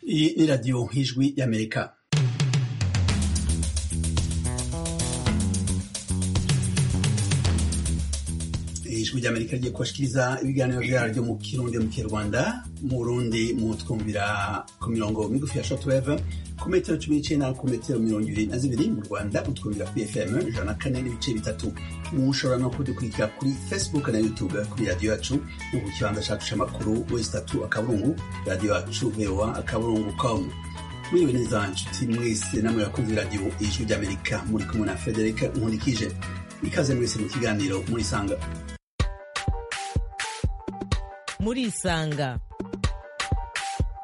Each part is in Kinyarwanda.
et les radios hijwi y'Amerika ijwi ry'amerika rigiye kubashikiriza ibiganiro byaryo mu kirundi mu kinyarwanda mu burundi mutwumvira ku mirongo migufi ya shotweve ku metero cumi n'icenda ku metero mirongo ibiri na zibiri mu rwanda mutwumvira kuri fm ijana na kane n'ibice bitatu mushobora no kudukurikira kuri facebook na youtube kuri radiyo yacu no ku kibanza cacu c'amakuru wezi tatu akaburungu radiyo yacu voa akaburungu com mwiriwe neza nshuti mwese namwe bakunzi radiyo ijwi ry'amerika muri kumwe na frederic nkurikije ikaze mwese mu kiganiro murisanga murisanga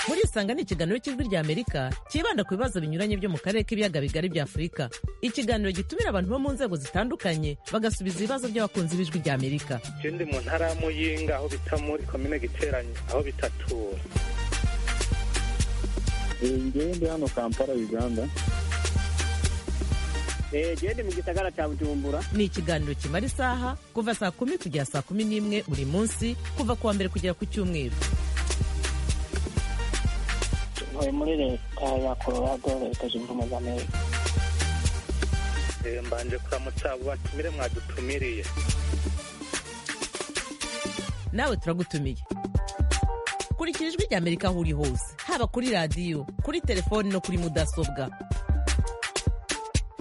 murisanga ni ikiganiro cy'ijwi rya amerika cyibanda ku bibazo binyuranye byo mu karere k'ibiyaga bigari bya afurika ikiganiro gitumira abantu bo mu nzego zitandukanye bagasubiza ibibazo by'abakunzi b'ijwi rya amerika ndi mu ntara ya muyinga aho bita muri komine giteranye aho bitatura ndi hano kampala uganda genda mu gisagara cya bujumbura ni ikiganiro kimara isaha kuva saa kumi kugera saa kumi n'imwe buri munsi kuva ku wa mbere kugera ku cyumweru ntuye muri leta ya colorado leta zunze ubumwe za amerika mbanje kuramutsa abo batumire mwadutumiriye nawe turagutumiye kurikira ijwi rya amerika aho uri hose haba kuri radiyo kuri telefoni no kuri mudasobwa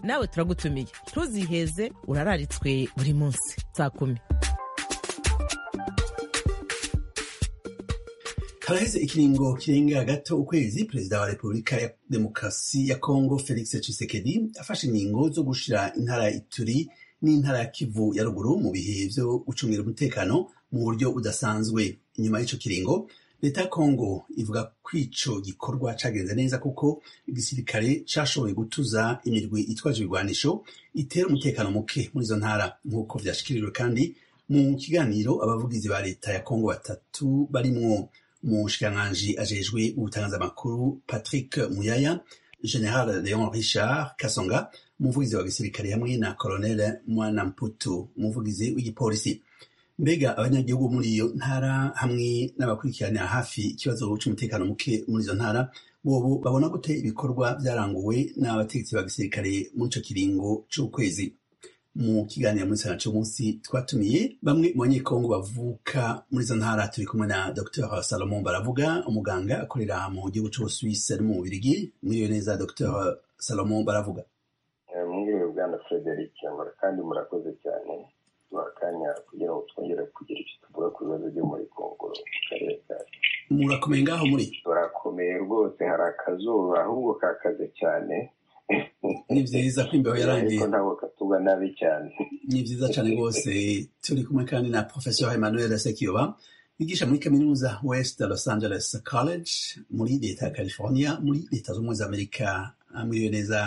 nawe turagutumiye ntuziheze urararitswe buri munsi saa kumi haraheze ikiringo kirenga gato ukwezi perezida wa repubulika ya demokarasi ya kongo felix tshisekedi afashe ingingo zo gushira intara ya ituri n'intara ya kivu ya ruguru mu bihe byo gucungira umutekano mu buryo budasanzwe inyuma y'icyo kiringo leta ya kongo ivuga ko ico gikorwa cagenze neza kuko igisirikare cashoboye gutuza imirwi itwaje ibigwanisho itera umutekano muke muri izo ntara nk'uko vyashikiriwe kandi mu kiganiro abavugizi ba leta ya kongo batatu barimwo umushikiranganji ajejwe gutangaza amakuru patrick muyaya general leon richard kasonga umuvugizi wa gisirikare hamwe na colonel mwana mputu umuvugizi w'igipolisi mbega abanyagihugu muri iyo ntara hamwe n'abakurikiranira hafi ikibazo cy'umutekano muke muri izo ntara bobo babona gute ibikorwa byaranguwe n'abategetsi ba gisirikare muri ico kiringo c'ukwezi mu kiganiro muri sana cy'umunsi twatumiye bamwe mu banyekongo bavuka muri izo ntara turi kumwe na dr salomon baravuga umuganga akorera mu gihugu c'ubusuwise no mu bubirigi mwiriwe neza dr salomon baravuga mwiriwe bwana frederic kandi murakoze cyane akanya kugira ngo twongere kugira icyo tuvuga ku bibazo byo muri kongo mu karere kacu murakomeye ngaho muri turakomeye rwose hari akazuba ahubwo kakaze cyane ni vyiza ko imbeho yarangiye ariko ntabwo katuba nabi cyane ni vyiza cyane rwose turi kumwe kandi na professeur emmanuel sekiyoba yigisha muri kaminuza west los angeles college muri leta ya california muri leta z'ubumwe za amerika mwiriwe neza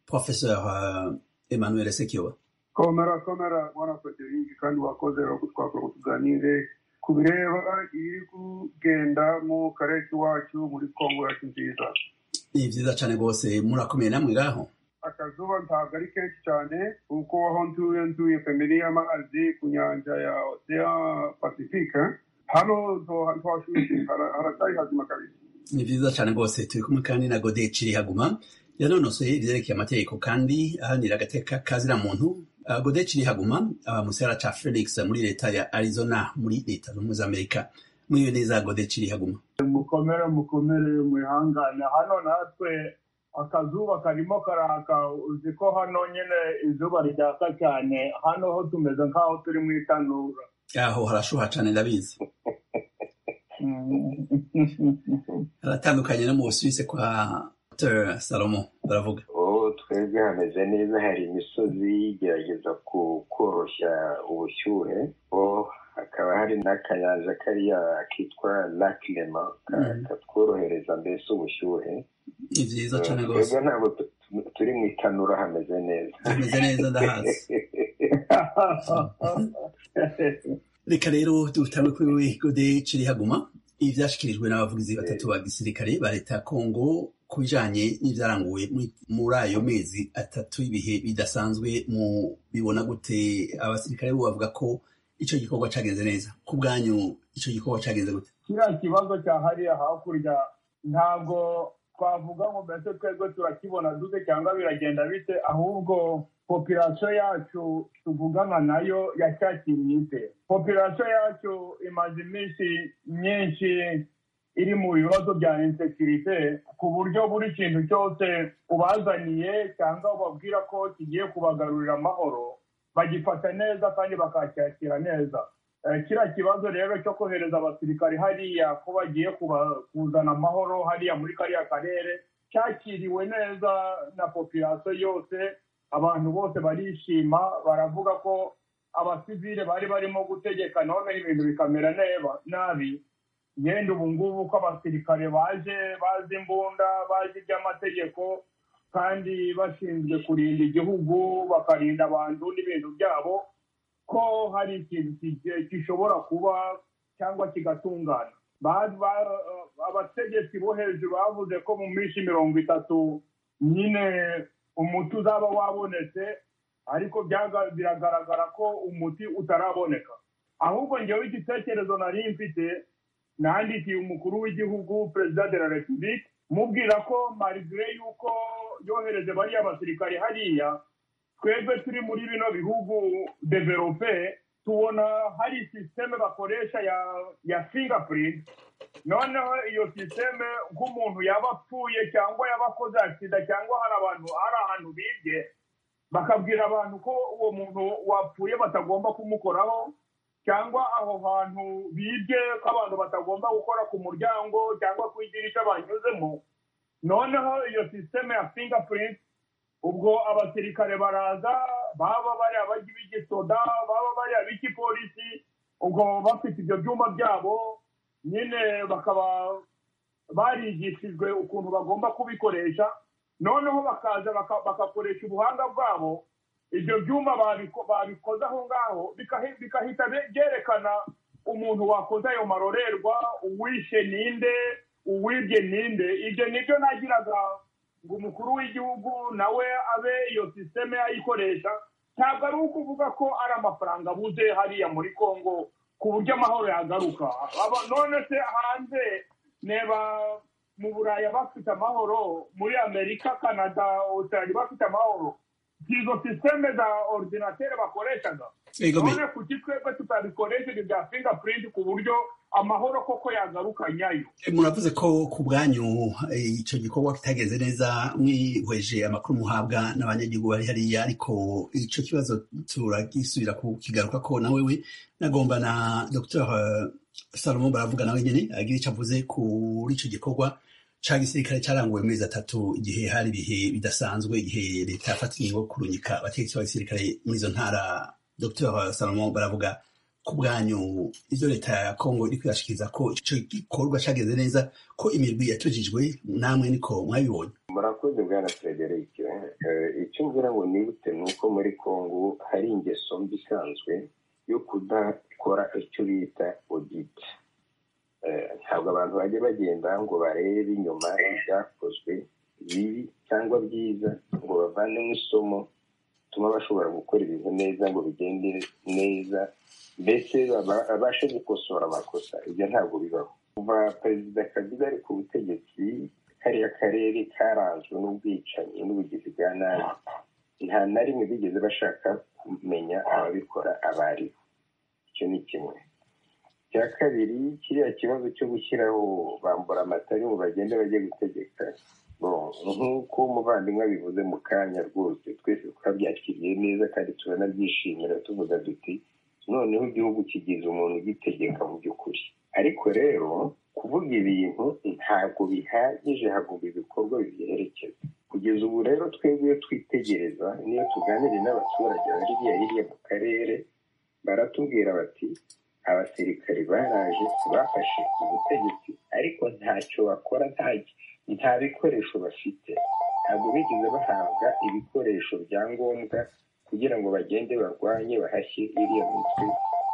professeur uh, emmanuel sekiyoba komera komera mwana federingi kandi wakoze rero twakora tuganire ku bireba iri kugenda mu karere iwacu muri kongo yacu nziza ni vyiza cane rwose murakomeye namwe ngaho akazuba ntabwo ari kenshi cyane kuko aho ntuye ntuye famiri y'amazi ku nyanja ya ocean pacifique hano ntohashushe haracyari hazima kabisa ni vyiza cane rwose turi kumwe kandi na gode cirihaguma yanonosoye ivyerekeye amategeko kandi ahanira agateka kazira muntu Uh, Godechi Rihaguma uh, mu gisagara ca Phoenix muri leta ya Arizona muri leta z'ubumwe za Amerika mwiwe neza Godechi Rihaguma mukomere mukomere mwihangane hano natwe akazuba karimo karaka uzi ko hano nyine izuba ryaka cyane hano ho tumeze nk'aho turi mu itanura aho harashuha cane ndabizi haratandukanye no mu Busuwisi kwa Dr. Salomon baravuga twebwe hameze neza hari imisozi igerageza koroshya ubushyuhe hakaba hari n'akanyanja kariya kitwa lakirema katworohereza mbese ubushyuhe ni vyiza cane rwose twebwe ntabwo tu- tu- turi mu itanura hameze neza hameze neza ndahazi reka rero dutangwe kuri we gode cirihaguma ibi vyashikirijwe n'abavugizi batatu ba gisirikare ba leta ya kongo ku bijanye n'ivyaranguwe muri- muri ayo mezi atatu y'ibihe bidasanzwe mu bibona gute abasirikare bo bavuga ko ico gikorwa cagenze neza ku bwanyu ico gikorwa cagenze gute kiriya kibazo cya hariya hakurya ntabwo twavuga ngo mbese twebwe turakibona dute cyangwa biragenda bite ahubwo popirasiyo yacu tuvugana nayo yacyakinye ite popirasiyo yacu imaze iminsi myinshi iri mu bibazo bya insekirite ku buryo buri kintu cyose ubazaniye cyangwa ubabwira ko kigiye kubagarurira amahoro bagifata neza kandi bakacyakira neza kiriya kibazo rero cyo kohereza abasirikare hariya ko bagiye kuzana amahoro hariya muri kariya karere cyakiriwe neza na popirasiyo yose abantu bose barishima baravuga ko abasivile bari barimo gutegeka none ibintu bikamera nabi yenda ubu ngubu ko abasirikare baje bazi imbunda bazi iby'amategeko kandi bashinzwe kurinda igihugu bakarinda abantu n'ibintu byabo ko hari ikintu gishobora kuba cyangwa kigatungana abategetsi bo hejuru bavuze ko mu minsi mirongo itatu nyine umuti uzaba wabonetse ariko biragaragara ko umuti utaraboneka ahubwo ngewe igitekerezo nari mfite nandikiye umukuru w'igihugu perezida de la repubulika mubwira ko marigire y'uko yohereze bariya basirikare hariya twebwe turi muri bino bihugu develope tubona hari sisiteme bakoresha ya fingapurinti noneho iyo sisiteme nk'umuntu yaba apfuye cyangwa yaba akoze sida cyangwa hari abantu hari ahantu bibye bakabwira abantu ko uwo muntu wapfuye batagomba kumukoraho cyangwa aho hantu bibye ko abantu batagomba gukora ku muryango cyangwa ku idirishya banyuzemo noneho iyo sisiteme ya fingapurinti ubwo abasirikare baraza baba bari ab'igisoda baba bari ab'igipolisi ubwo bafite ibyo byumba byabo nyine bakaba barigishijwe ukuntu bagomba kubikoresha noneho bakaza bagakoresha ubuhanga bwabo ibyo byuma babikoze aho ngaho bigahita byerekana umuntu wakoze ayo marorerwa uwishe ninde uwibye ninde ibyo nibyo nagiraga ngo umukuru w'igihugu nawe abe iyo sisiteme yayikoresha ntabwo ari ukuvuga ko ari amafaranga abuze hariya muri congo ku buryo amahoro yagaruka none se hanze neba mu burayi bafite amahoro muri amerika kanada australia bafite amahoro izo sisiteme za orudinateri bakoreshaga none kuki twebwe tutabikoresheje bya fingapurinti ku buryo amahoro koko yagaruka nyayo muravuze ko ku bwanyu icyo gikorwa kitageze neza mwihweje amakuru muhabwa n'abanyagihugu bari hariya ariko icyo kibazo turagisubira kukigaruka ko nawe we nagomba na dr salomo baravuga nawe nyine agira icyo avuze kuri icyo gikorwa cya gisirikare cyaranguwe amezi atatu igihe hari ibihe bidasanzwe igihe leta yafata ingingo kurunyika abategetsi b'abasirikare muri izo ntara dr salomo baravuga ku bwanyu ibyo leta ya kongo iri kwiyashikiriza ko icyo gikorwa cyageze neza ko imirwi yatujijwe namwe niko mwabibonye murakoze bwana frederic icyo mvura ngo nibute ni uko muri kongo hari ingeso mbi isanzwe yo kudakora icyo bita oditi ntabwo abantu bajya bagenda ngo barebe inyuma ibyakozwe bibi cyangwa byiza ngo bavanemo isomo bituma bashobora gukora ibintu neza ngo bigende neza mbese babashe gukosora amakosa ibyo ntabwo bibaho kuva perezida kabiga ari ku butegetsi kariya karere karanzwe n'ubwicanyi n'ubugizi bwa nabi nta na rimwe bigeze bashaka kumenya ababikora abo ari bo icyo ni kimwe icya kabiri kiriya kibazo cyo gushyiraho bambura amatari ngo bagende bajye gutegeka nk'uko umuvandimwe abivuze mu kanya rwose twese twabyakiriye neza kandi turanabyishimira tuvuga duti noneho igihugu kigize umuntu ugitegeka mu by'ukuri ariko rero kuvuga ibintu ntabwo bihagije hagomba ibikorwa bibyerekeza kugeza ubu rero twebwe iyo twitegereza niyo tuganiriye n'abaturage bari hirya mu karere baratubwira bati abasirikare baraje bafashe ubutegetsi ariko ntacyo bakora nta bikoresho bafite ntabwo bigeze bahabwa ibikoresho bya ngombwa kugira ngo bagende barwanye bahashye iriya mitwe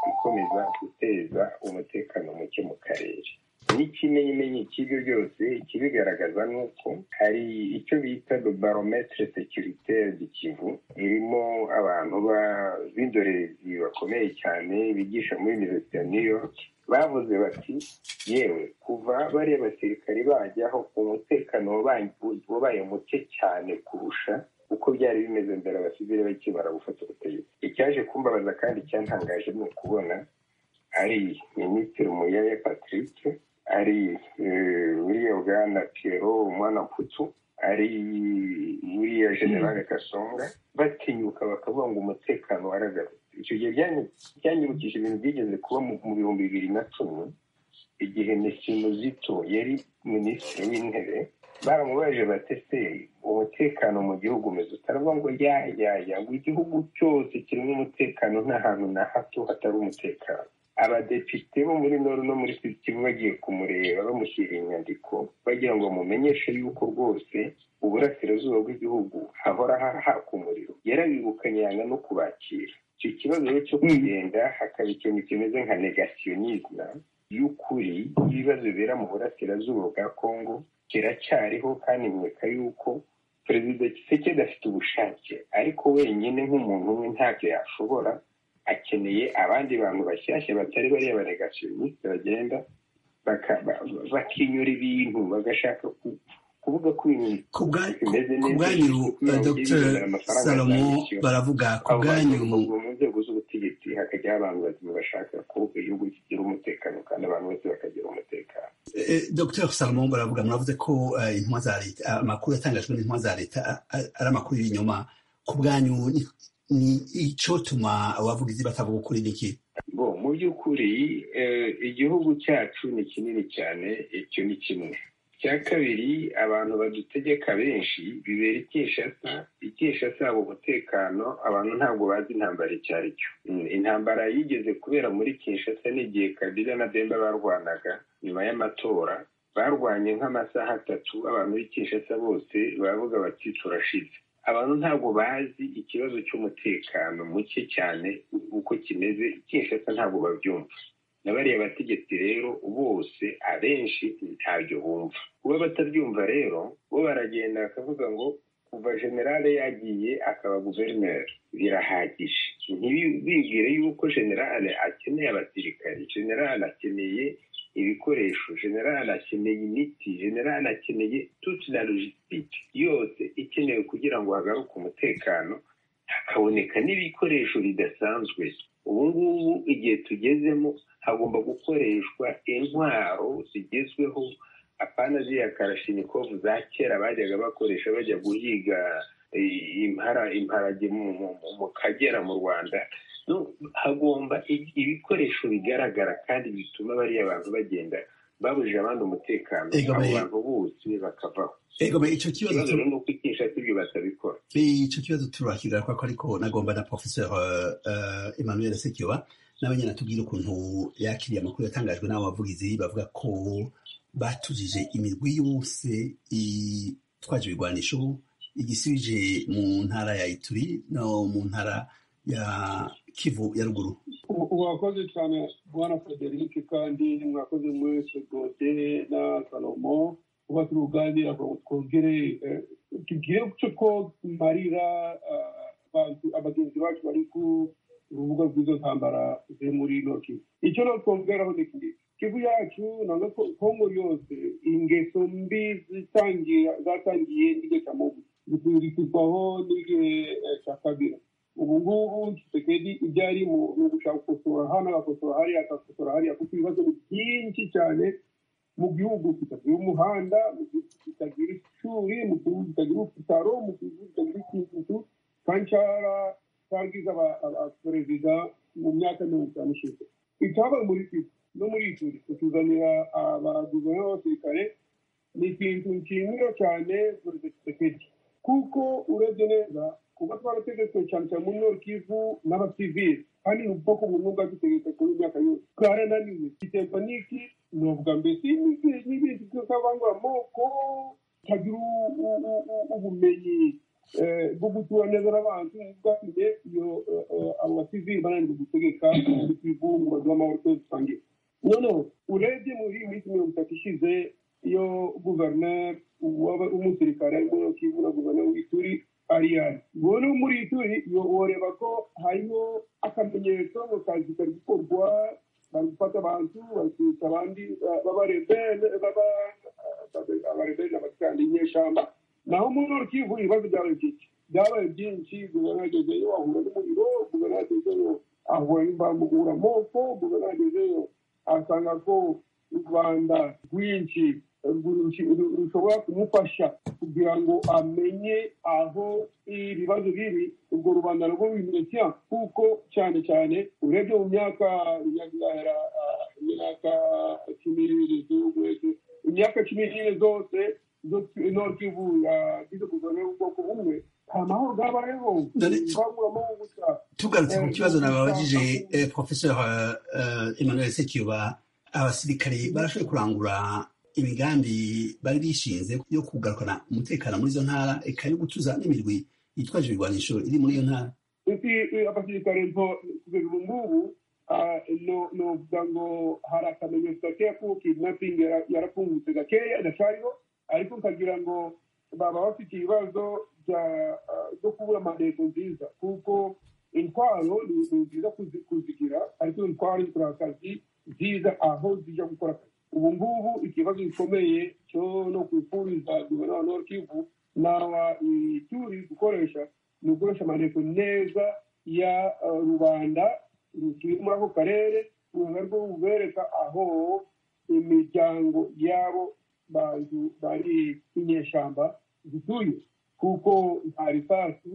ikomeza guteza umutekano muke mu karere n'ikimenyimenyi cy'ibyo byose ikibigaragaza ni uko hari icyo bita barometere sekiritaire du kivu irimo abantu b'indorerezi bakomeye cyane bigisha muri universite ya new york bavuze bati yewe kuva kuva bariya basirikari bajyaho umutekano wabaye muke cyane kurusha uko byari bimeze mbere abasivili bakibara gufata ubutegetsi icyaje kumbabaza kandi icyantangaje ni ukubona ari minisitiri muyaya patrick ari buriya bwana piyero umwana putu ari buriya generale kasonga batinyuka bakavuga ngo umutekano waragarutse icyo gihe byanyibukije ibintu byigeze kuba mu bihumbi bibiri na cumi igihe mesimuzito yari minisitiri w'intebe baramubaje batese umutekano mu gihugu umeze utaravuga ngo yayaya ngo igihugu cyose kirimo umutekano nta hantu na hato hatari umutekano abadepite bo muri noru no muri kivu bagiye kumureba bamushyira inyandiko bagira ngo bamumenyeshe yuko rwose uburasirazuba bw'igihugu hahora haka umuriro yarabibukanye yanga no kubakira icyo kibazo rero cyo kugenda hakaba ikintu kimeze nka negasiyonisme y'ukuri y'ibibazo bibera mu burasirazuba bwa congo kiracyariho kandi nkeka yuko perezida kisekedi afite ubushake ariko wenyine nk'umuntu umwe ntacyo yashobora akeneye abandi bantu bashyashya batari bariya banegationisite bagenda bakinyura ibintu bagashaka kuvuga ko ibintu bimeze neza dr salomo baravuga ku bwanyu mu nzego z'ubutegetsi hakajyaho abantu bazima bashaka ko igihugu kigira umutekano kandi abantu bose bakagira umutekano dr salomo baravuga muravuze ko intumwa za leta amakuru yatangajwe n'intumwa za leta ari amakuru y'ibinyoma ku bwanyu ni icyotuma abavugizi batavuga ukuri niki ngo mu by'ukuri igihugu cyacu ni kinini cyane icyo ni kimwe icya kabiri abantu badutegeka benshi bibera ikeshasa ikeshasa yabo umutekano abantu ntabwo bazi intambara icyo ari cyo intambara yigeze kubera muri keshasa n'igihe kabila na demba barwanaga nyuma y'amatora barwanye nk'amasaha atatu abantu b'ikeshasa bose baravuga bati turashize abantu ntabwo bazi ikibazo cy'umutekano muke cyane uko kimeze ikeshasa ntabwo babyumva na bariya bategetsi rero bose abenshi ntabyo bumva kuba batabyumva rero bo baragenda bakavuga ngo kuva generale yagiye akaba guverineri birahagije ntibibwire yuko generale akeneye abasirikari generale akeneye ibikoresho generale akeneye imiti generale akeneye tuti na logisitike yose ikenewe kugira ngo hagaruke umutekano hakaboneka n'ibikoresho bidasanzwe ubu ngubu igihe tugezemo hagomba gukoreshwa intwaro zigezweho apana ziriya karashinikovu za kera bajyaga bakoresha bajya guhiga imparage mu kagera mu rwanda hagomba ibikoresho bigaragara kandi bituma bariya bantu bagenda babujije abandi umutekano abo bantu bose bakavaho icyo kibazo ni uko ikisha ibyo batabikora icyo kibazo turakigaragara kubera ko ariko nagomba na professeur emmanuel sekiwa nawe nyine atubwira ukuntu yakiriye amakuru yatangajwe n'abo bavugizi bavuga ko batujije imirwi yose itwaje ibigwanisho igisubije mu ntara ya ituri no mu ntara ya kivu ya ruguru mwakoze cyane bwana frederic kandi mwakoze mwese gode na salomo kuba turuganira ngo twongere tugire cyo ko marira abagenzi bacu bari ku urubuga rw'izo ntambara ziri muri ino kivu icyo no twongeraho ni iki kivu yacu ntabwo kongo yose ingeso mbi zatangiye n'igihe cya mobu zikurikizwaho n'igihe cya kabira ubu ngubu kisekedi ibyo ari mu gushaka gukosora hano agakosora hariya agakosora hariya kuko ibibazo ni byinshi cyane mu gihugu kitagira umuhanda mu gihugu kitagira ishuri mu gihugu kitagira ibitaro mu gihugu kitagira ikintu kancara twagize abaperezida mu myaka mirongo itanu ishize icyabaye muri kivu no muri ishuri kutuzanira abaguverinoma b'abasirikare ni ikintu nshimira cyane perezida kisekedi kuko urebye neza kuba twarategetswe cyane cyane muri nord kivu n'abasivili kandi ni ubwoko bumwe bwadutegetse kuri imyaka yose twarananiwe giterwa n'iki ni ubwa mbere si n'ibintu byose abangura amoko kagira ubumenyi bwo gutura neza n'abantu bwatumye iyo abo basivili bananirwa gutegeka ibihugu mu baduha amahoro twese dusangiye noneho urebye muri iyi minsi mirongo itatu ishize iyo guverineri w'umusirikare muri kivu na guverineri w'ituri ariyari ubona muri ituri woreba ko hariho akamenyetso mu kazi kari gukorwa bari gufata abantu bakita abandi b'abarebele abarebele abatanga inyeshamba naho muri urukivu ibibazo byabaye byinshi byabaye byinshi guverinoma yagezeyo ahura n'umuriro guverinoma yagezeyo ahura n'imbangukura moko guverinoma yagezeyo asanga ko u rwanda rwinshi rushobora kumufasha kugira ngo amenye aho ibibazo biri urwo rubanda rwo bimenya kuko cyane cyane urebye mu myaka imyaka imyaka cumi n'ibiri z'igihugu imyaka cumi n'ibiri zose n'ikivu yagize kuzana ubwoko bumwe nta mahoro bwabayeho Dore- twaburamo gusa tugarutse ku kibazo nababajije eh, professeur eh, emmanuel sekiba abasirikare barashoboye kurangura imigambi bari bishinze yo kugarukana umutekano muri izo ntara eka yo gutuza n'imirwi yitwaje ibigwanisho iri muri iyo ntara isi abasirikare nto kugeza ubu ngubu ah, no- novuga ngo hari akamenyetso gakeya kuko kidnapping yara- yarapfungutse gakeya iracariho ariko nkagira ngo baba bafite ibibazo bya- ah, byo kubura mandeto nziza kuko intwaro ni ni nziza kuzi- kuzigira ariko intwaro zikora akazi nziza aho zijya gukora akazi ubu ngubu ikibazo gikomeye cyo no kwifuriza guverinoma ya Nord Kivu n'aba ituri gukoresha ni ugukoresha amategeko neza ya eh, rubanda rutuye muri ako karere uruganda rwo rubereka aho imiryango y'abo bantu bari inyeshyamba zituye kuko nta risasu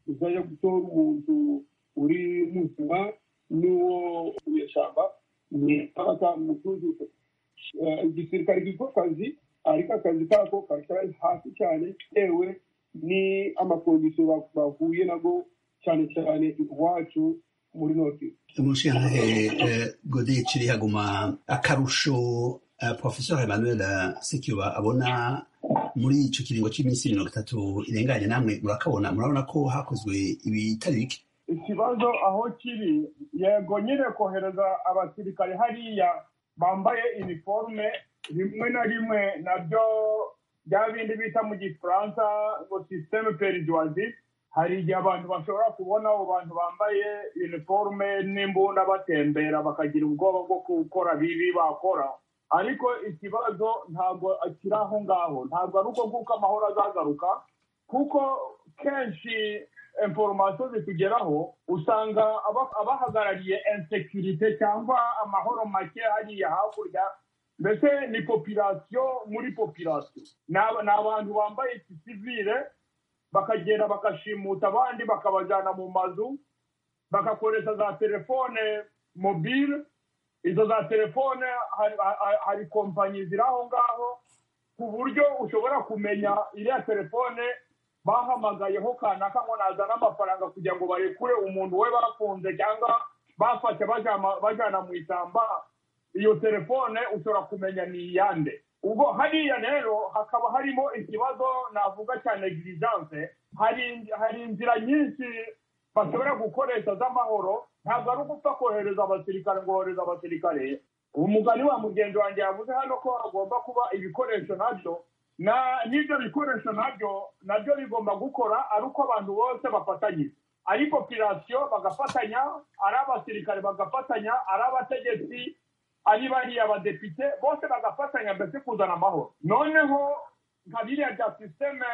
rizajya gutora umuntu uri muzima n'uwo inyeshyamba ni aba atamutuzuza Eh, igisirikare gikora akazi ariko akazi kako kari hasi cyane bitewe ni amakondisiyo ba- bahuye nago cyane cyane iwacu muri noti mushinzwe eh, gode kiri haguma akarusho eh, professeur emmanuel eh, sekiba abona muri icyo kiringo cy'iminsi mirongo itatu irenganye namwe murakabona murabona ko hakozwe ibitari bike ikibazo aho kiri yego nyine kohereza abasirikare hariya bambaye iniforume rimwe na rimwe nabyo bya bindi bita mu gifaransa ngo sisiteme periduwazi hari igihe abantu bashobora kubona abo bantu bambaye iniforume n'imbunda batembera bakagira ubwoba bwo gukora bibi bakora ariko ikibazo ntabwo kiri aho ngaho ntabwo ari uko kuko amahoro azagaruka kuko kenshi inforomasiyo zitugeraho usanga aba- abahagarariye insekirite cyangwa amahoro make hariya hakurya mbese ni popirasiyo muri popirasiyo ni aba- ni abantu bambaye gisivire bakagenda bagashimuta abandi bakabajyana mu mazu bagakoresha za telefone mobile izo za telefone hari- hari- hari kompanyi ziri aho ngaho ku buryo ushobora kumenya iriya telefone bahamagayeho kanaka ngo nazane amafaranga kugira ngo barekure umuntu we bafunze cyangwa bafashe bajama- bajana mu ishyamba iyo telefone ushobora kumenya ni iyande ubwo hariya rero hakaba harimo ikibazo navuga cya negligence hari hari inzira nyinshi bashobora gukoresha z'amahoro ntabwo ari ugupfa kohereza abasirikare ngo bohereza abasirikare umugani wa mugenzi wanjye yavuze hano ko hagomba kuba ibikoresho nabyo na n'ibyo bikoresho nabyo nabyo bigomba gukora ari uko abantu bose bafatanyije ari popirasiyo bagafatanya ari abasirikare bagafatanya ari abategetsi ari bariya abadepite bose bagafatanya mbese kuzana amahoro noneho nka biriya bya sisiteme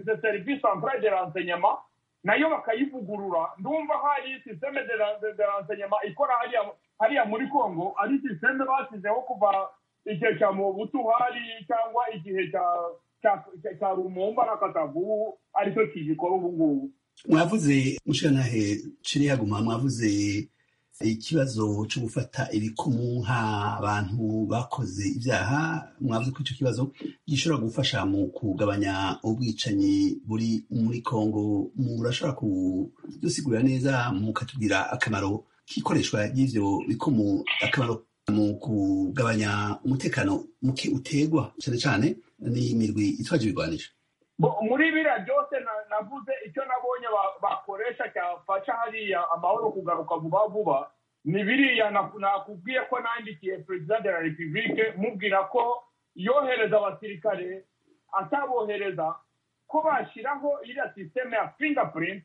de serivisi centrale de renseignement nayo bakayivugurura ndumva hari sisiteme de ren- de renseignement ikora hariya hariya muri congo ari sisiteme bashyizeho kuva igihe cya mobutu hari cyangwa igihe cya- cya- cya- cya rumumba na katavu aricyo kigikora ubu ngubu mwavuze mushinzwe kiri haguma mwavuze ikibazo cyo gufata ibikumu nk'abantu bakoze ibyaha mwavuze ko icyo kibazo gishobora gufasha mu kugabanya ubwicanyi buri muri kongo murashobora kudusigurira neza mukatubwira akamaro k'ikoreshwa ry'ibyo bikumu akamaro mu kugabanya umutekano muke utegwa cyane cyane n'imirwi itwaje ibigwanisho Bo- muri biriya byose na- navuze icyo nabonye ba- bakoresha cyafasha hariya amahoro kugaruka vuba vuba ni biriya na- nakubwiye ko nandikiye perezida de la repubulike mubwira ko yohereza abasirikare atabohereza ko bashyiraho iriya sisiteme ya fingerprint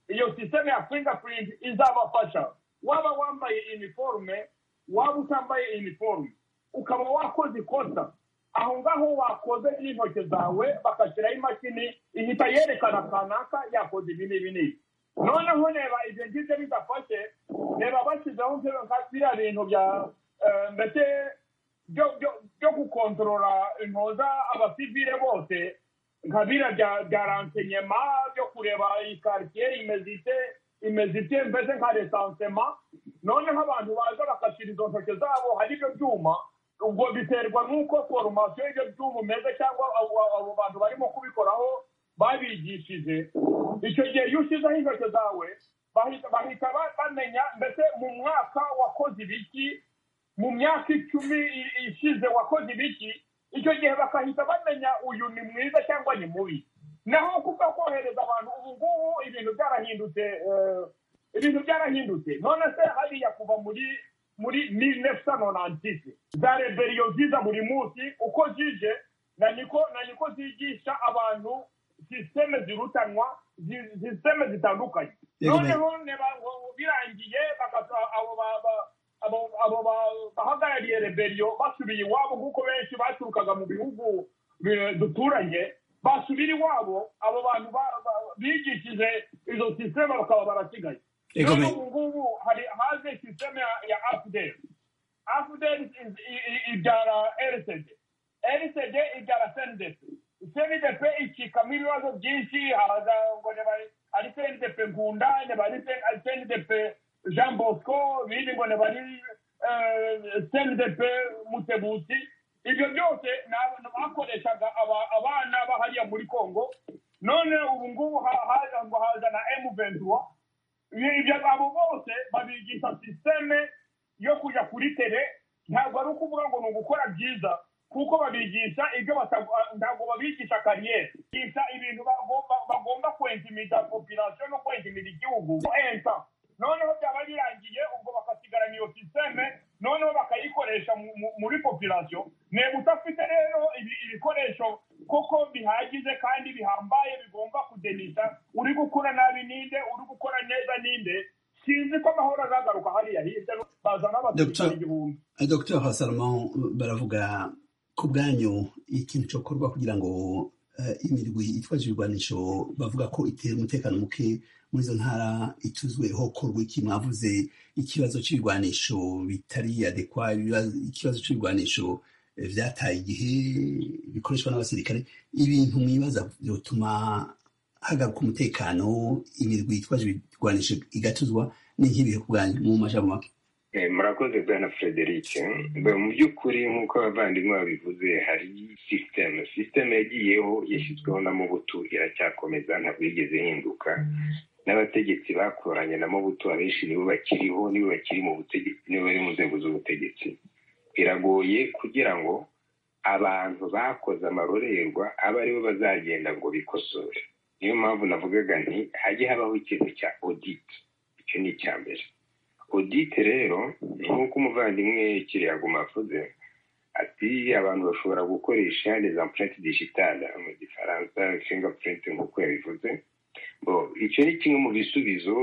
iyo sisiteme ya fingerprint izabafasha waba wambaye iniforume waba utambaye iniforume ukaba wakoze ikosa aho ngaho wakoze n'intoki zawe bagashyiraho imashini ihita yerekana kanaka yakoze ibi n'ibi n'ibi noneho reba ibyo ngibyo bidafashe reba bashyizeho nka biriya bintu bya eh, mbese byo- byo- byo gukontorora intoza abasivile bose nka biriya bya- bya ransenyema byo kureba iyi karitsiye imeze ite imeze ite mbese nka resansema noneho abantu baza bagashyira izo ntoki zabo hari ibyo byuma ubwo biterwa n'uko foromasiyo y'ibyo byuma umeze cyangwa abo abo bantu barimo kubikoraho babigishije icyo gihe iyo ushyizeho intoki zawe bahita bahita ba- bamenya mbese mu mwaka wakoze ibiki mu myaka icumi i- ishize wakoze ibiki icyo gihe bakahita bamenya uyu ni mwiza cyangwa ni mubi naho kuba kohereza abantu ubu ngubu ibintu byarahindutse eh, ibintu byarahindutse none se hariya kuva muri muri mirinefisa nonantisi za reberiyo ziza buri munsi uko zije na niko na niko zigisha abantu sisiteme zirutanwa zi- sisiteme zitandukanye Yego, noneho neba- ngo- birangiye bagasa abo ba- ba- abo- abo ba- bahagarariye reberiyo basubiye iwabo nk'uko benshi baturukaga mu bihugu eh, duturanye basubira iwabo abo bantu ba- ba- bigishije izo sisiteme bakaba barasigaye Yego, Noneho me- ubu ngubu hari haje sisiteme ya- ya afudeli afudeli ibyara erisede erisede ibyara sendepe sendepe icikamo ibibazo byinshi haza ngo niba ari- ari sendepe nkunda niba ari sen- ari sendepe jean bosco ibindi ngo niba ari eh, sendepe mutebusi ibyo byose ni abantu bakoreshaga aba- abana bahariya muri congo none ubu ngubu ha- haza ngo haza na emuventura ibyo abo bose babigisha sisiteme yo kujya kuri tere ntabwo ari ukuvuga ngo ni ugukora byiza kuko babigisha ibyo bata- ntabwo babigisha kariyeri bigisha ibintu bagomba bagomba kwentimida popirasiyo no kwentimida igihugu enta noneho byaba birangiye ubwo bakasigarana iyo sisiteme noneho bakayikoresha mu- mu- muri popirasiyo ntego udafite rero ibi- ibikoresho koko bihagije kandi bihambaye bigomba kudenisha uri gukora nabi ninde uri gukora neza ninde sinzi ko amahoro azagaruka hariya hirya no- bazana abasirikare Dr. igihumbi Dr. Hasalomo baravuga ku bwanyu ikintu cyokorwa kugira ngo eh, imirwi itwaje ibigwanisho bavuga ko itera umutekano muke muri izo ntara ituzwe hokorwa iki mwavuze ikibazo cy'ibigwanisho bitari adekwa ibibazo- ikibazo cy'ibigwanisho eh, vyataye igihe bikoreshwa n'abasirikare ibintu mwibaza byotuma hagaruka umutekano imirwi itwaje ibigwanisho igatuzwa ni nk'ibihe ku bwanyu mu majambo make Eh, murakoze bwana frederic Mbe, mu by'ukuri nk'uko abavandimwe babivuze hari sisiteme sisiteme yagiyeho yashyizweho na mobutu iracyakomeza ntabwo yigeze ihinduka n'abategetsi bakoranye na mobutu abenshi nibo bakiriho nibo bakiri mu butegetsi nibo bari mu nzego z'ubutegetsi biragoye kugira ngo abantu bakoze amarorerwa abe aribo bazagenda ngo bikosore niyo mpamvu navugaga nti hajye habaho ikintu cya oditi icyo ni icya mbere odite rero nk'uko umuvandimwe kiriyaguma avuze ati abantu bashobora gukoresha les empreintes digitales mu gifaransa fingerprint nk'uko yabivuze bo icyo ni kimwe mu bisubizo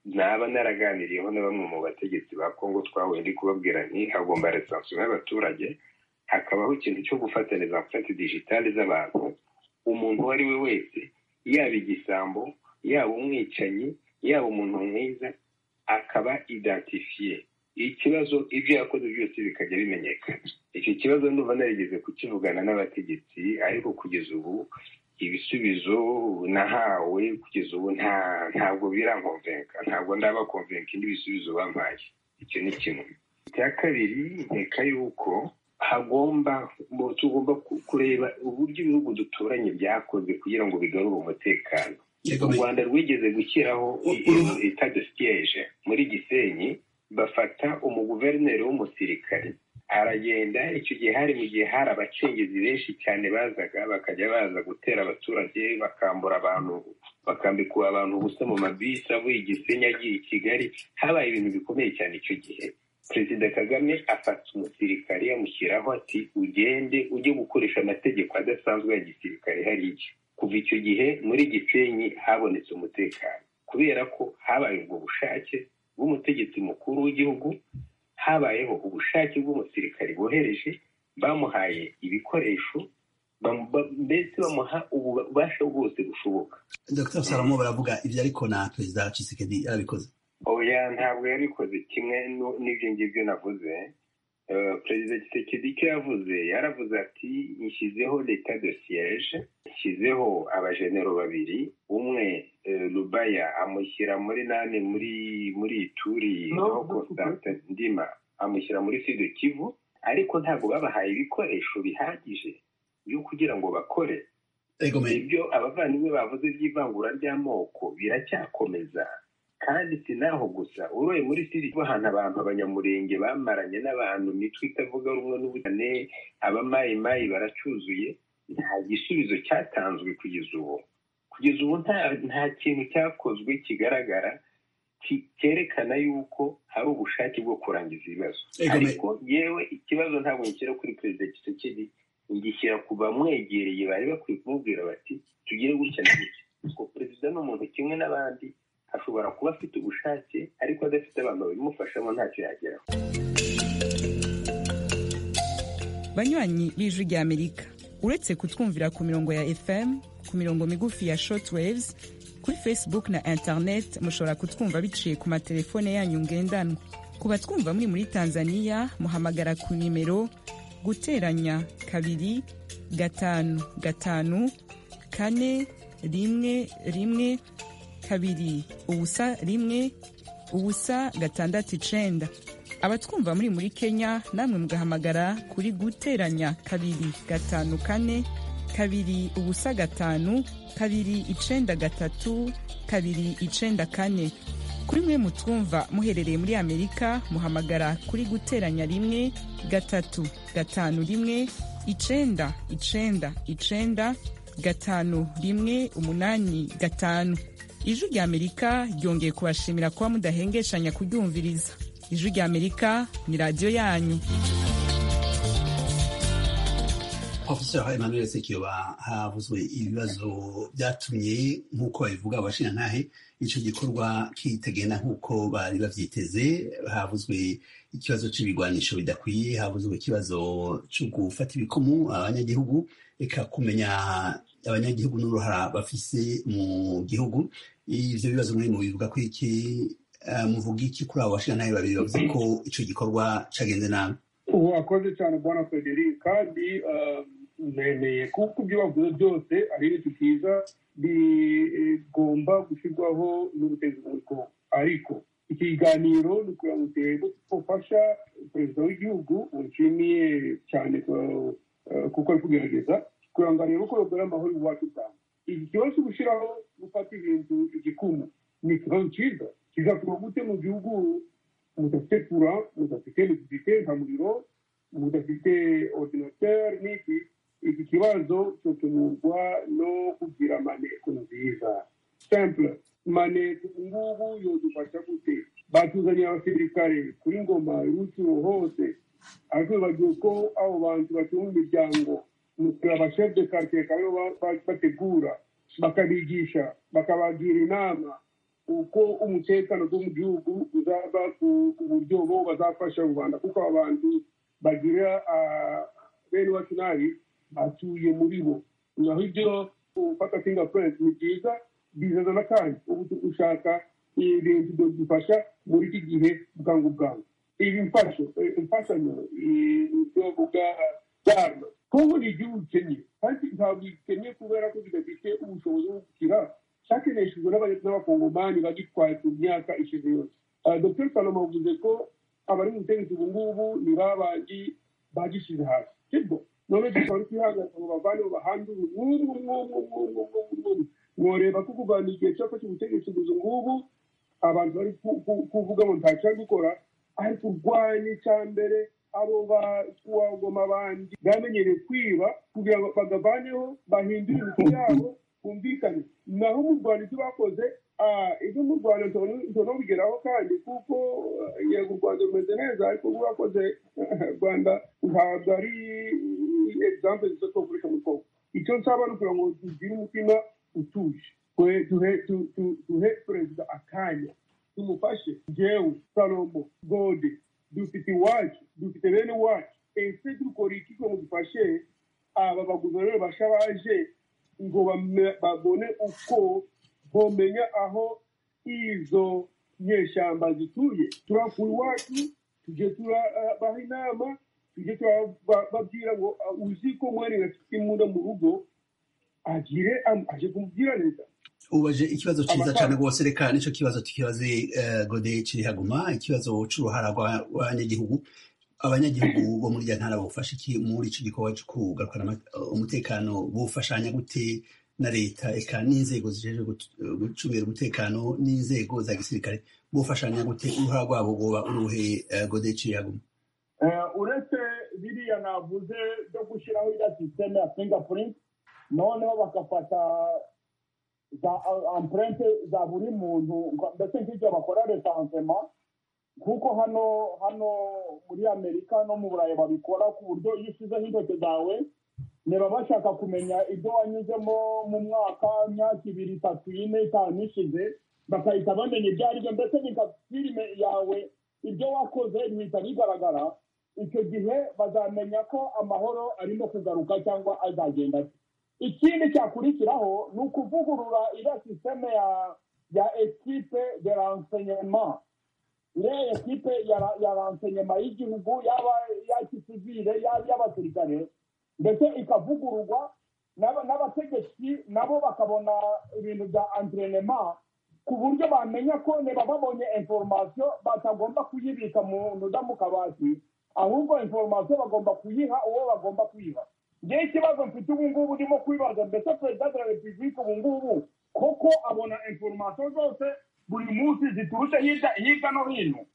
naba naraganiriyeho na bamwe mu bategetsi ba kongo twahuye ndi kubabwira nti hagomba resansiyo y'abaturage hakabaho ikintu cyo gufata les empreintes digitales z'abantu umuntu uwo ari we wese yaba igisambo yaba umwicanyi yaba umuntu mwiza akaba identifiye ikibazo ibyo yakoze byose bikajya bimenyekana icyo kibazo ndumva narigeze kukivugana n'abategetsi ariko kugeza ubu ibisubizo nahawe kugeza ubu nta ntabwo birankomvenka ntabwo ndabakomvenka indi bisubizo bampaye icyo ni kimwe icya kabiri nkeka yuko hagomba mu- tugomba ku- kureba uburyo ibihugu duturanye byakoze kugira ngo bigarure umutekano Yego, u me- rwanda rwigeze gushyiraho U- uruha- etat de siege muri gisenyi bafata umuguverineri w'umusirikare aragenda icyo gihe hari mu gihe hari abacengezi benshi cyane bazaga bakajya baza gutera abaturage bakambura abantu bakambikura abantu ubusa mu mabisi avuye i gisenyi agiye i kigali habaye ibintu bikomeye cyane icyo gihe perezida kagame afata umusirikare yamushyiraho ati ugende ujye gukoresha amategeko adasanzwe ya gisirikare hariya kuva icyo gihe muri gisenyi habonetse umutekano kubera ko habaye ubwo bushake bw'umutegetsi mukuru w'igihugu habayeho ubushake bw'umusirikare bohereje bamuhaye ibikoresho mbese bamuha ububasha bwose bushoboka dr salomo baravuga ibyo ariko na perezida cisekedi yarabikoze oya ntabwo yabikoze kimwe n'ibyo ngibyo navuze perezida kisekedi icyo yavuze yaravuze ati nshyizeho leta de siyeje nshyizeho abajenero babiri umwe rubaya amushyira muri nane muri muri turi no ndima amushyira muri sido kivu ariko ntabwo babahaye ibikoresho bihagije byo kugira ngo bakore ibyo abavandimwe bavuze by'ivangura ry'amoko biracyakomeza kandi si naho gusa uroye muri siri bahana abantu abanyamurenge bamaranye n'abantu imitwe itavuga rumwe n'ubutane abamayimayi baracyuzuye nta gisubizo cyatanzwe kugeza ubu kugeza ubu nta kintu cyakozwe kigaragara cyerekana yuko hari ubushake bwo kurangiza ibibazo ariko yewe ikibazo ntabwo ngishyira kuri perezida kisekedi ngishyira ku bamwegereye bari bakwiye kumubwira bati tugire gutya na gutya kuko perezida ni umuntu kimwe n'abandi ashobora kuba afite ubushake ariko adafite abantu babimufashamo ntacyo yageraho banywanyi b'ijwi ry'amerika uretse kutwumvira ku mirongo ya fm ku mirongo migufi ya shortwaves kuri facebook na internet mushobora kutwumva biciye ku matelefone yanyu ngendanwa ku batwumva muri muri tanzania muhamagara ku nimero guteranya kabiri gatanu gatanu kane rimwe rimwe kabiri ubusa rimwe ubusa gatandatu icenda abatwumva muri muri kenya namwe mugahamagara kuri guteranya kabiri gatanu kane kabiri ubusa gatanu kabiri icenda gatatu kabiri icenda kane kuri mwe mutwumva muherereye muri amerika muhamagara kuri guteranya rimwe gatatu gatanu rimwe icenda icenda icenda gatanu rimwe umunani gatanu ijwi ry'amerika ryongeye kubashimira kuba mudahengeshanya kuryumviriza ijwi ry'amerika ni radiyo yanyu profesor emmanuel sekiyoba havuzwe ibibazo byatumye nk'uko babivuga abashinyantahe icyo gikorwa kitagenda nk'uko bari babyiteze havuzwe ikibazo cy'ibigwanisho bidakwiye havuzwe ikibazo cyo gufata ibikomu abanyagihugu reka kumenya abanyagihugu n'uruhara bafise mu gihugu ibyo bibazo muri mubivuga ko iki muvuga iki kuri abo bashingantahe babiri bavuze ko icyo gikorwa cyagenze nabi wakoze cyane bwana frederic kandi nemeye kuko ibyo bavuze byose ari ibintu byiza bigomba gushyirwaho n'ubutegetsi bw'ubukungu ariko iki kiganiro ni ukugira ngo turebe ko ufasha perezida w'igihugu wishimiye cyane kuko ari kugerageza kugira ngo arebe uko bagura amahoro iwacu cyane iki kibazo cyo gushyiraho gufata ibintu igikumu ni ikibazo cyiza kigatuma gute mu gihugu mudafite kura mudafite elegirite nka muriro mudafite ordinateur n'iki iki kibazo cyotumurwa no kugira maneko nziza simple maneko ngubu yodufasha gute batuzaniye abasirikare kuri ngoma y'urucuro hose ariko bagiye ko abo bantu batunga imiryango abashefu de karitsiye bakaba bategura bakabigisha bakabagira inama uko umutekano wo mu gihugu uzaba ku buryo bo bazafasha rubanda kuko abantu bagira bene iwacu nabi batuye muri bo naho ibyo gufata fingerprint ni byiza bizana n'akandi ubu turi gushaka ibintu bidufasha muri iki gihe bwangu bwangu ibi imfashanyo ibyo vuga cyane kongo ni igihugu gikennye kandi ntabwo gikennye kubera ko kidafite ubushobozi bwo gukira cyakeneshejwe n'abakongomani bagitwaye ku myaka ishize yose dr salomo avuze ko abari mu butegetsi ubu ngubu ni babandi bagishyize hasi sibwo none tukaba twihagaze ngo bavane bahandure nk'ubu nk'ubu nk'ubu nk'ubu nk'ubu mworeba ko kurwanya igihe cyafashe ubutegetsi ubuze ngubu abantu bari kuvuga ngo nta gukora ariko urwanya icya mbere abo bagoma bandi bamenyereye kwiba kugira ngo bagavaneho bahindure imiti yabo bumvikane naho mu rwanda ibyo bakoze ibyo mu rwanda nshobora kubigeraho kandi kuko yego u rwanda rumeze neza ariko ubu bakoze rwanda ntabwo ari egizampe nziza twakoresha mu bwoko icyo nsaba ni ukugira ngo tugire umutima utuje duhe perezida akanya tumufashe jewe salomo gode dufite iwacu dufite bene iwacu ese dukora iki ngo dufashe aba baguverineri basha baje ngo bame- babone uko bomenya aho izo nyeshyamba zituye turavuye iwacu tujye turabaha inama tujye turababwira ngo "Ah, uzi ko mwene gafite imbunda mu rugo agire am- aje kumubwira leta ubaje ikibazo cyiza Abatanga- cyane rwose reka nicyo kibazo tukibaze eh, gode kirihaguma ikibazo cy'uruhara rw'abanyagihugu abanyagihugu bo muri iriya ntara bufasha iki muri iki gikorwa cyo kugarukana ama- umutekano bufashanya gute na leta eka n'inzego zijejwe gut- gucungira umutekano n'inzego za gisirikare bufashanya gute uruhara rwabo rwoba uruhe eh, gode kirihaguma Eh, uretse biriya navuze byo gushyiraho iriya sisiteme ya fingerprint noneho bagafata za amprente za buri muntu ngo- mbese nk'ibyo bakora resansema kuko hano hano muri amerika no mu burayi babikora ku buryo iyo ushyizeho intoki zawe niba bashaka kumenya ibyo wanyuzemo mu mwaka imyaka ibiri itatu ine itanu ishize bagahita bamenya ibyo ari byo mbese bigafirime yawe ibyo wakoze bihita bigaragara icyo gihe bazamenya ko amahoro arimo kugaruka cyangwa azagenda ate ikindi cyakurikiraho ni ukuvugurura iriya sisiteme ya ya ekipe de renseignement iriya ekipe ya ra- ya renseignement y'igihugu yaba iya kisivire yaba iy'abasirikare ndetse ikavugururwa n'aba- n'abategetsi nabo bakabona ibintu bya entraînement ku buryo bamenya ko niba babonye inforomasiyo batagomba kuyibika mu ntuda mu kabati ahubwo inforomasiyo bagomba kuyiha uwo bagomba kuyiha ngewe ikibazo mfite ubu ngubu urimo kwibaza mbese perezida de la repubulika ubu ngubu koko abona inforomasiyo zose buri munsi ziturutse hirya hirya no hino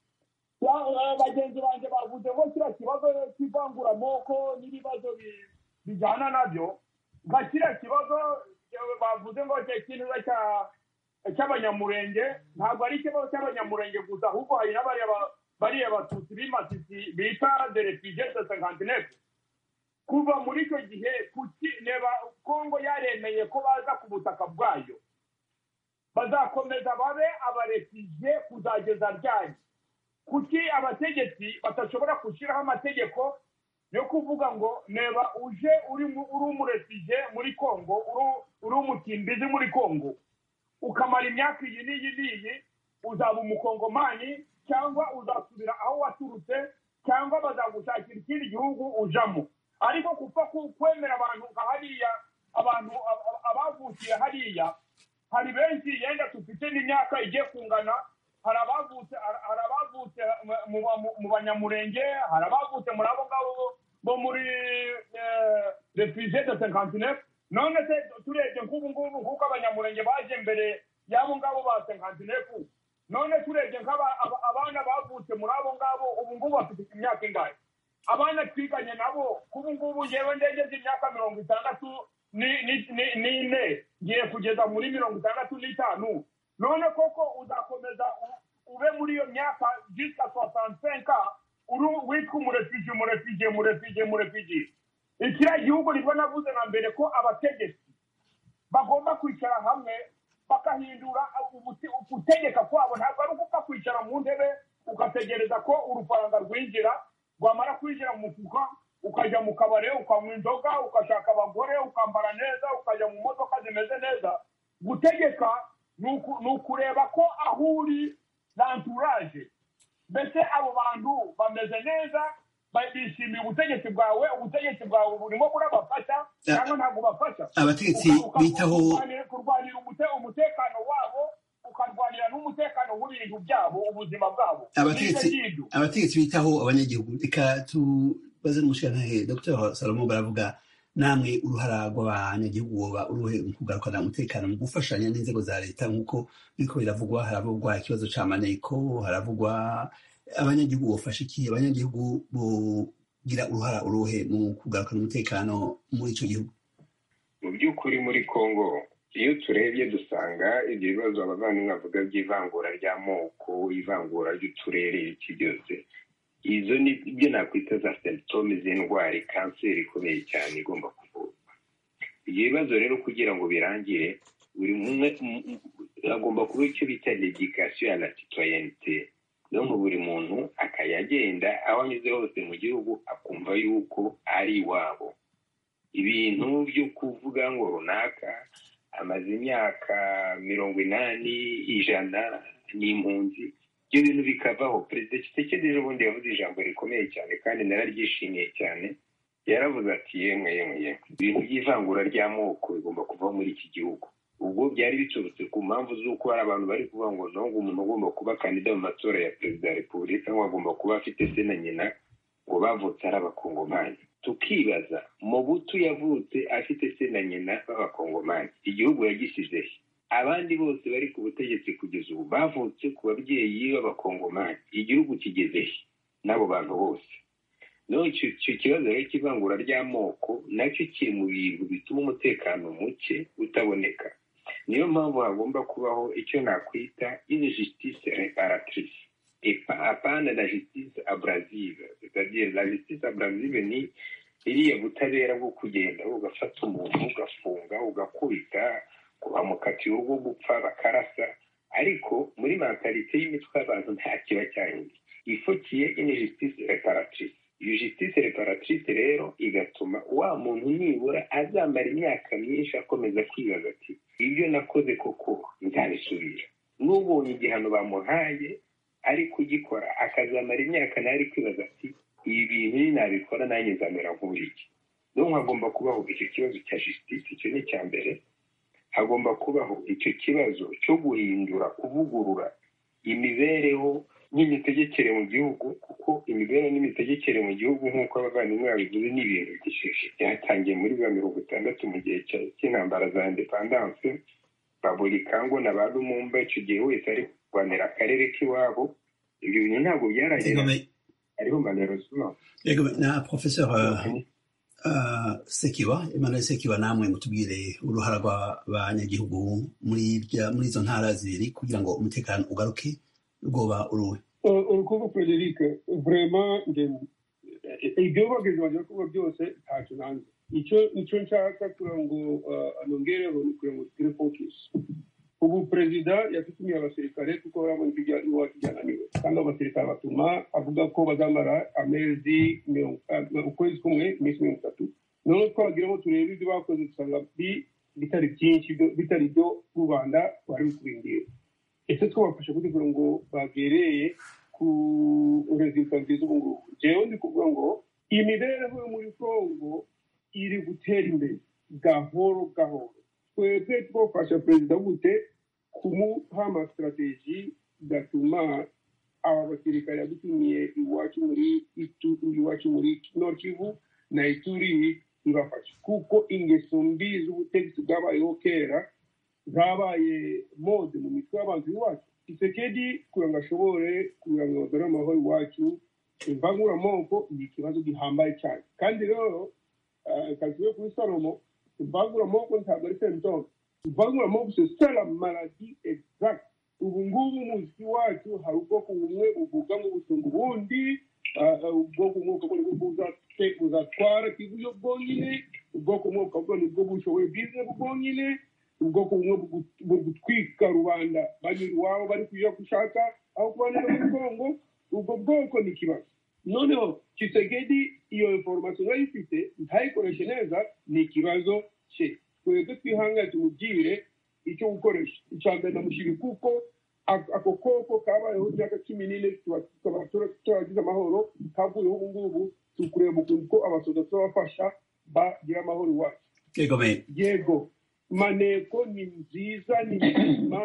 Ya- eh, bagenzi banjye bavuze ngo kiriya kibazo cy'ivanguramoko n'ibibazo bi- bijyana nabyo nka kiriya kibazo eh, bavuze ngo cya kintu cya cy'abanyamurenge ntabwo ari ikibazo cy'abanyamurenge gusa ahubwo hari n'abariya ba- bariya batutsi b'imatisi bita de refugee de sankantinefu kuva muri icyo gihe kuki neba kongo yaremeye ko baza ku butaka bwayo bazakomeza babe abarefugee kuzageza ryari kuki abategetsi badashobora gushyiraho amategeko yo kuvuga ngo neba uje uri mu- uri umurefugee muri kongo uri- uri umutimbizi muri kongo ukamara imyaka iyi n'iyi n'iyi uzaba umukongomani cyangwa uzasubira aho waturutse cyangwa bazagushakira ikindi gihugu ujamo ariko kuva ku- kwemera abantu nka hariya abantu ab- ab- abavukiye hariya hari benshi yenda dufite n'imyaka igiye kungana hari abavutse hari- hari abavutse mu- mu mu- mu banyamurenge hari abavutse muri abo ngabo bo- bo muri refugee de cinquantineuf none se turebye nk'ubu ngubu nk'uko abanyamurenge baje mbere y'abo ngabo ba cinquantineuf none turebye nk'aba- aba- abana bavutse muri abo ngabo ubu ngubu bafite imyaka ingahe abana twiganye nabo k'ubu ngubu ngewe ndegeze imyaka mirongo itandatu ni- ni- ni- n'ine ngiye kugeza muri mirongo itandatu n'itanu none koko uzakomeza u- ube muri iyo myaka jusqu'a 65 ans uri witwa umurefugee umurefugee umurefugee umurefugee ikiriya gihugu nibwo navuze na mbere ko abategetsi bagomba kwicara hamwe bagahindura ubuti- gutegeka kwabo ntabwo ari ukupfa kwicara mu ntebe ugategereza ko urufaranga rwinjira rwamara kwinjira mu mufuka ukajya mu kabari ukanywa inzoga ugashaka abagore ukambara neza ukajya mu modoka zimeze neza gutegeka ni uku- ni ukureba ko aho uri lanturage mbese abo bantu bameze neza ba- bishimiye ubutegetsi bwawe ubutegetsi bwawe burimo burabafasha cyangwa ntabwo bafasha abategetsi Uka- uka- bitaho- kurwanira- kurwanira umute- umutekano wabo ukarwanira n'umutekano w'ibintu byabo ubuzima bwabo abategetsi N'ibyo ngibyo. abategetsi bitaho abanyagihugu reka tubaze n'umushyiranahe dr salomo baravuga namwe uruhara rw'abanyagihugu woba uruhe mu kugarukana umutekano mu gufashanya n'inzego za leta nk'uko biriko biravugwa haravugwa ikibazo ca maneko haravugwa abanyagihugu bofasha iki abanyagihugu bogira uruhara uruhe mu kugarukana umutekano muri ico gihugu mu by'ukuri muri congo iyo turebye dusanga ibyo bibazo abavandimwe bavuga by'ivangura ry'amoko ivangura ry'uturere iki byose izo ni ibyo nakwita za symptome z'indwara kanseri ikomeye cyane igomba kuvurwa ibyo bibazo rero kugira ngo birangire buri umwe m- m- agomba kuba icyo bita dedikasiyo ya la citoyenite niyo ngo buri muntu aka yagenda aho anyuze hose mu gihugu akumva yuko ari iwabo ibintu byo kuvuga ngo runaka amaze imyaka mirongo inani ijana n'impunzi ibyo bintu bikavaho perezida kisekedi n'ubundi yavuze ijambo rikomeye cyane kandi nararyishimiye cyane yaravuze ati yemwe yemwe yemwe ibintu by'ivangura ry'amoko bigomba kuva muri iki gihugu ubwo byari biturutse ku mpamvu z'uko hari abantu bari kuvuga ngo ntabwo umuntu agomba kuba kandida mu matora ya perezida wa repubulika ngo agomba kuba afite se na nyina ngo bavutse ari abakongomani tukibaza mu butu yavutse afite se na nyina b'abakongomani igihugu yagisize he abandi bose bari ku butegetsi kugeza ubu bavutse ku babyeyi b'abakongomani igihugu kigeze he n'abo bantu bose noneho icyo kibazo rero cy'ivangura ry'amoko nacyo kiri mu bintu bituma umutekano muke utaboneka niyo mpamvu hagomba kubaho icyo nakwita ini jisitise reparatrise apana na jisitise aburazive la jisitise aburazive ni iriya butabera bwo kugenda ugafata umuntu ugafunga ugakubita bamukatiye urwo gupfa bakarasa ariko muri mentalite y'imitwe y'abantu nta kiba cyahindutse ifukiye ini jisitise reparatrise iyo jisitise reparatrise rero igatuma wa muntu nibura azamara imyaka myinshi akomeza kwibaza ati ibyo nakoze koko nzabisubira n'ubonye igihano bamuhaye ari kugikora akazamara imyaka nawe ari kwibaza ati ibi bintu nabikora nanjye nzamera nk'uriki niyo hagomba kubaho icyo kibazo cya jisitise icyo ni icya mbere hagomba kubaho icyo kibazo cyo guhindura kuvugurura imibereho n'imitegekere mu gihugu kuko imibereho n'imitegekere mu gihugu nk'uko abavandimwe babivuze ni ibintu byishyushye byatangiye muri ba mirongo itandatu mu gihe cy'intambara za indepandanse baburi kango na ba lumumba icyo gihe wese ari kurwanira akarere k'iwabo ibyo bintu ntabwo byaragera ariho manero zino na professeur sekiba emmanuel sekiba namwe mutubwire uruhara rw'abanyagihugu muri izo ntara zibiri kugira ngo umutekano ugaruke rwoba uruwe urukundo frederic vrema ibyo bageze bajya kuba byose ntacyo nanze icyo icyo nshaka kugira ngo anongereho ni kugira ngo tugire focus ubu perezida yatumiye abasirikare kuko barabona ibyo iwacu byananiwe kandi abasirikare batuma avuga ko bazamara amezi ukwezi kumwe iminsi mirongo itatu noneho twagira ngo turebe ibyo bakoze dusanga bitari byinshi bitari ibyo rubanda bari kubindira ese twabafasha kugira ngo bagereye ku rezilita nziza ubu ngubu njyewe ndi kuvuga ngo imibereho yo muri congo iri gutera imbere gahoro gahoro twebwe twafasha perezida gute kumuha amasitrategi gatuma aba basirikare yadutumiye iwacu muri iwacu muri nord na ituri ibafasha kuko ingeso mbi z'ubutegetsi bwabayeho kera zabaye mode mu mitwe y'abantu iwacu isekedi kugira ngo ashobore kugira ngo bagore amahoro iwacu imbanguramoko ni ikibazo gihambaye cyane kandi rero kaziwe kuri salomo imbanguramoko ntabwo ari sentongo imbanguramoko se sara maradi exact ubu ngubu umuziki wacu hari ubwoko bumwe uvuga ngo bushinga ubundi ubwoko umwuka bwo nibwo buzatwara kibuyo bwonyine ubwoko umwuka bwo nibwo bushoboye bizinesi bwonyine ubwoko bumwe bugutwika rubanda banyura iwabo bari kujya gushaka aho kubanira muri kongo ubwo bwoko ni ikibazo noneho kisegedi iyo inforomasiyo nayo ifite ntayikoreshe neza ni ikibazo cye twebwe twihangane tumubwire icyo gukoresha icya mbere ndamushyira kuko ako koko kabayeho imyaka cumi n'ine tukaba turagize amahoro kavuyeho ubu ngubu tukureba ukuntu ko abasoda tubafasha bagira amahoro iwacu yego maneko ni nziza ni nzima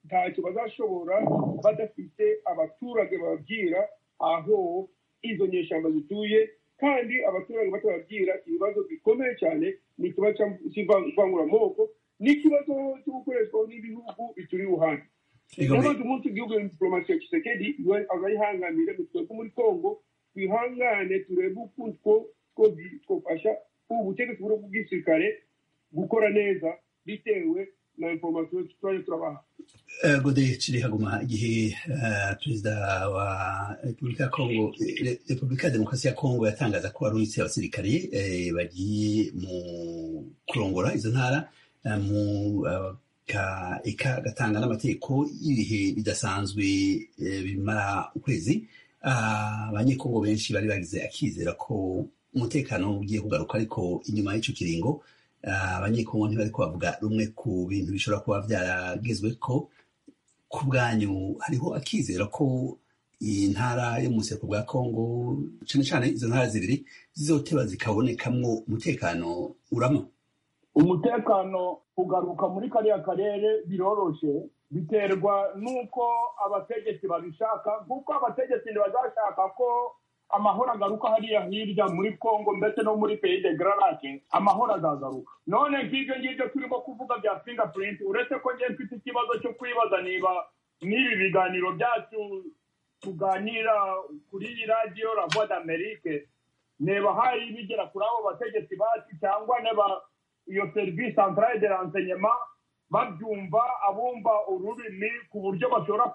ntacyo bazashobora badafite abaturage bababwira aho izo nyeshyamba zituye kandi abaturage batababwira ibibazo bikomeye cyane ni ikibazo cy'ivanguramoko n'ikibazo cyo gukoreshwa n'ibihugu bituri iruhande n'abandi umunsi igihugu ya diporomasi ya kisekedi azayihanganire ngo twebwe muri kongo twihangane turebe ukuntu twafasha ubutegetsi bw'ubwisirikare gukora neza bitewe na informasiyo tujya turabaha gode kiri haguma igihe perezida wa repubulika ya kongo repubulika ya demokarasi ya kongo yatangaza ko aruhitse abasirikare bagiye mu kurongora izo ntara mu gatanga n'amategeko y'ibihe bidasanzwe bimara ukwezi abanyekongo benshi bari bagize akizera ko umutekano ugiye kugaruka ariko inyuma y'icyo kiringo abanyekongo ntibari kubavuga rumwe ku bintu bishobora kuba byaragezwe ko ku bwanyu hariho akizera ko iyi ntara yo mu buseko bwa kongo cyane cyane izo ntara zibiri zizoteba zikabonekamwo umutekano urama umutekano ugaruka muri kariya karere biroroshe biterwa n'uko abategetsi babishaka nk'uko abategetsi ntibazashaka ko amahoro agaruka hariya hirya muri kongo ndetse no muri peyi de gararake amahoro azagaruka none nk'ibyo ngibyo turimo kuvuga bya fingapurinti uretse ko njye mfite ikibazo cyo kwibaza niba n'ibi biganiro byacu tuganira kuri iyi radiyo ravo d'amerike neba hari bigera kuri abo bategetsi bacu cyangwa neba iyo serivisi santarare de ransenyema babyumva abumva ururimi ku buryo bashobora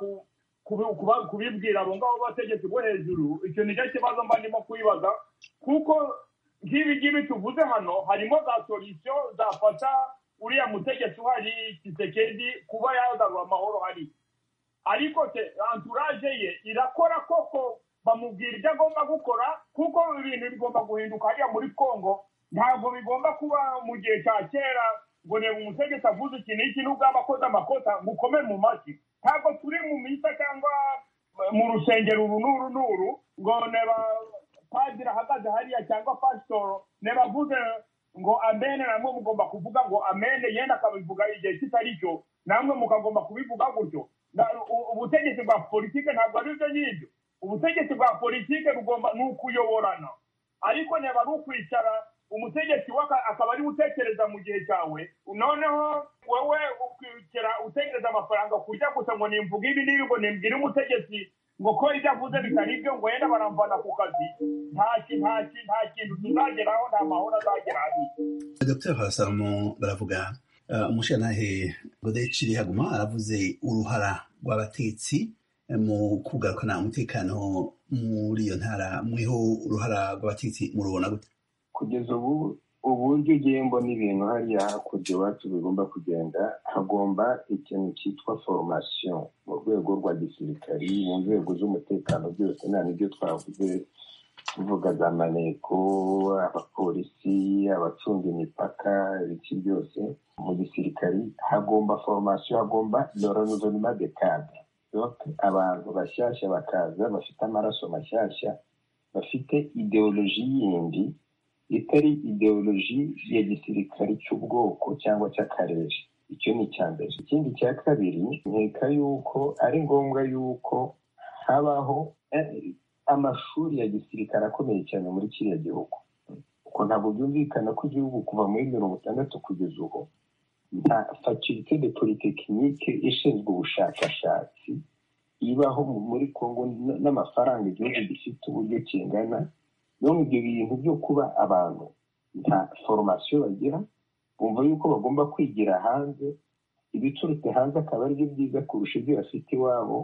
kubibwira abo ngabo bategetsi bo hejuru icyo nicyo kibazo mba ndimo kwibaza kuko nk'ibi ngibi tuvuze hano harimo za solisiyo zafasha uriya mutegetsi uhari kisekedi kuba yagarura amahoro hari ariko anturaje ye irakora koko bamubwira ibyo agomba gukora kuko ibintu bigomba guhinduka hariya muri congo ntabwo bigomba kuba mu gihe cya kera ngo reba umutegetsi avuze iki n'iki nubwo aba akoze amakosa mukome mu matwi ntabwo turi mu misa cyangwa mu rusengero uru n'uru n'uru ngo neba padiri ahagaze hariya cyangwa pasitoro neba avuze ngo amene namwe mugomba kuvuga ngo amene yenda akabivuga igihe kitari cyo namwe mukagomba kubivuga gutyo ubutegetsi bwa politike ntabwo ari ibyo ngibyo ubutegetsi bwa politike bugomba ni ukuyoborana ariko neba ari ukwicara umutegetsi akaba ari utekereza mu gihe cyawe noneho wowe ukikira utekereza amafaranga kujya gusa ngo nimvuge ibi n'ibi ngo nimbwire umutegetsi ngo ko ibyo avuze bitari ibyo ngo yenda baramvana ku kazi nta kintu tuzageraho nta mahoro azagera hari dr hasamo baravuga umushyiranahe godeciri haguma aravuze uruhara rw'abatetsi mu kugarukana umutekano muri iyo ntara muriho uruhara rw'abatetsi murubona gute kugeza ubu uburyo ugiye mbona ibintu hariya hakurya iwacu bigomba kugenda hagomba ikintu cyitwa foromasiyo mu rwego rwa gisirikari mu nzego z'umutekano byose nta n'ibyo twavuze tuvuga za maneko abapolisi abacunga imipaka ibiki byose mu gisirikari hagomba foromasiyo hagomba yoranuzonima de kade abantu bashyashya bakaza bafite amaraso mashyashya bafite ideoloji yindi itari ideoloji ya gisirikari cy'ubwoko cyangwa cy'akarere icyo ni icya mbere ikindi cya kabiri nkeka yuko ari ngombwa yuko habaho amashuri ya gisirikari akomeye cyane muri kiriya gihugu kuko ntabwo byumvikana ko igihugu kuva muri mirongo itandatu kugeza ubu nta fakirite de politekinike ishinzwe ubushakashatsi ibaho muri kongo n'amafaranga igihugu gifite uburyo kingana none ibyo bintu byo kuba abantu nta foromasiyo bagira bumva yuko bagomba kwigira hanze ibiturutse hanze akaba aribyo byiza kurusha ibyo bafite iwabo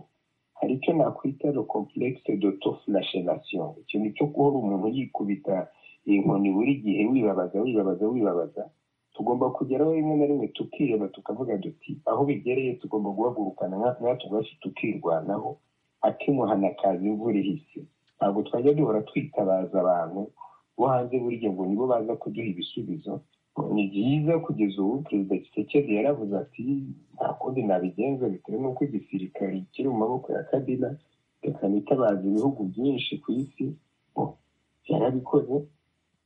hari icyo nakwita le complexe d'autoflagellation ikintu cyo guhora umuntu yikubita inkoni buri gihe wibabaza wibabaza wibabaza tugomba kugeraho rimwe na rimwe tukireba tukavuga duti aho bigereye tugomba guhagurukana nkatwe ubwacu tukirwanaho akimuhana kaza imvura ihise ntabwo twajya duhora twitabaza abantu bo hanze buriya ngo nibo baza kuduha ibisubizo ni byiza kugeza ubu perezida kisekedi yaravuze ati nta kundi nabigenza bitewe n'uko igisirikari kiri mu maboko ya kabila reka nitabaza ibihugu byinshi ku isi yarabikoze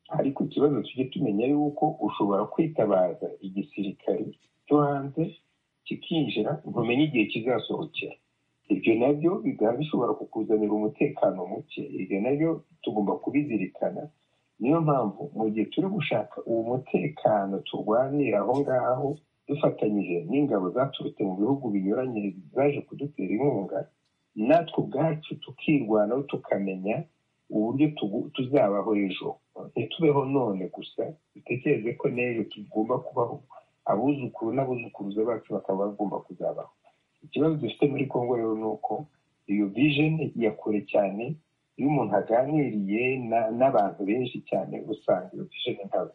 ariko ikibazo tujye tumenya yuko ushobora kwitabaza igisirikari cyo hanze kikinjira ntumenye igihe kizasohokera ibyo nabyo bikaba bishobora kukuzanira umutekano muke ibyo nabyo tugomba kubizirikana niyo mpamvu mu gihe turi gushaka uwo mutekano turwanira aho ngaho dufatanyije n'ingabo zaturutse mu bihugu binyuranye zaje kudutera inkunga natwe ubwacu tukirwanaho tukamenya uburyo tuzabaho ejo ntitubeho none gusa dutekereze ko n'ejo tugomba kubaho abuzukuru n'abuzukuruza bacu bakaba bagomba kuzabaho ikibazo dufite muri congo rero ni uko iyo vijeni ya kure cyane iyo umuntu aganiriye n'abantu benshi cyane usanga iyo vijeni ntabwo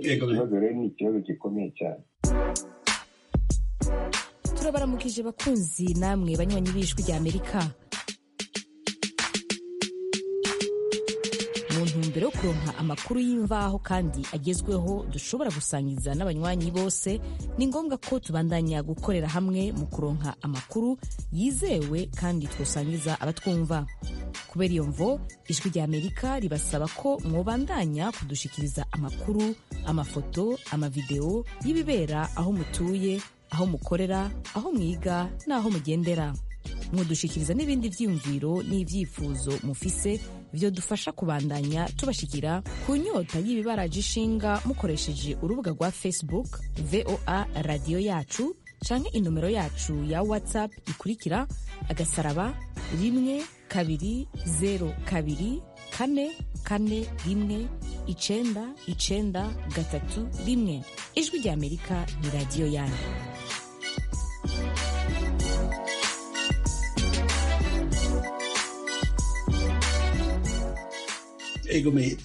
ifite ikibazo rero ni ikibazo gikomeye cyane turabaramukije bakunzi namwe banywanyi b'ijwi ry'amerika ntumbero yo kuronka amakuru y'imvaho kandi agezweho dushobora gusangiza n'abanywanyi bose ni ngombwa ko tubandanya gukorera hamwe mu kuronka amakuru yizewe kandi twosangiza abatwumva kubera iyo mvo ijwi rya amerika ribasaba ko mwobandanya kudushikiriza amakuru amafoto amavideo y'ibibera aho mutuye aho mukorera aho mwiga n'aho mugendera mudushikiriza n'ibindi byiyumviro n'ibyifuzo mufise byo dufasha kubandanya tubashikira ku nyota y'ibibaraje ishinga mukoresheje urubuga rwa facebook voa radiyo yacu canke inomero yacu ya whatsapp ikurikira agasaraba rimwe kabiri zero kabiri kane kane rimwe icenda icenda gatatu rimwe ijwi rya amerika ni radiyo yanyu egome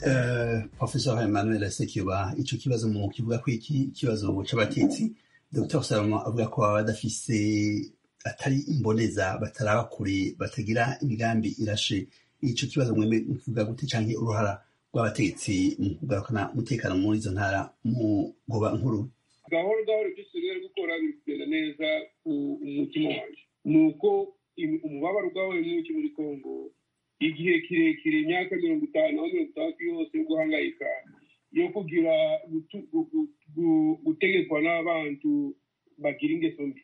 professor emmanuel sekiba ico kibazo mu kivuga ko iki kibazo c'abatetsi dr salomo avuga ko baba badafise atari imboneza bataraba kure batagira imigambi irashe ico kibazo mwembe mukivuga gute canke uruhara rw'abatetsi mu kugarukana umutekano muri izo ntara mu goba nkuru gahoro gahoro ibyo dusigaye gukora biri kugenda neza umutima wanjye ni uko umubabaro ugabanya mwinshi muri kongo igihe kirekire imyaka mirongo itanu aho mirongo itandatu yose yo guhangayika yo kugira gutegekwa n'abantu bagira ingeso mbi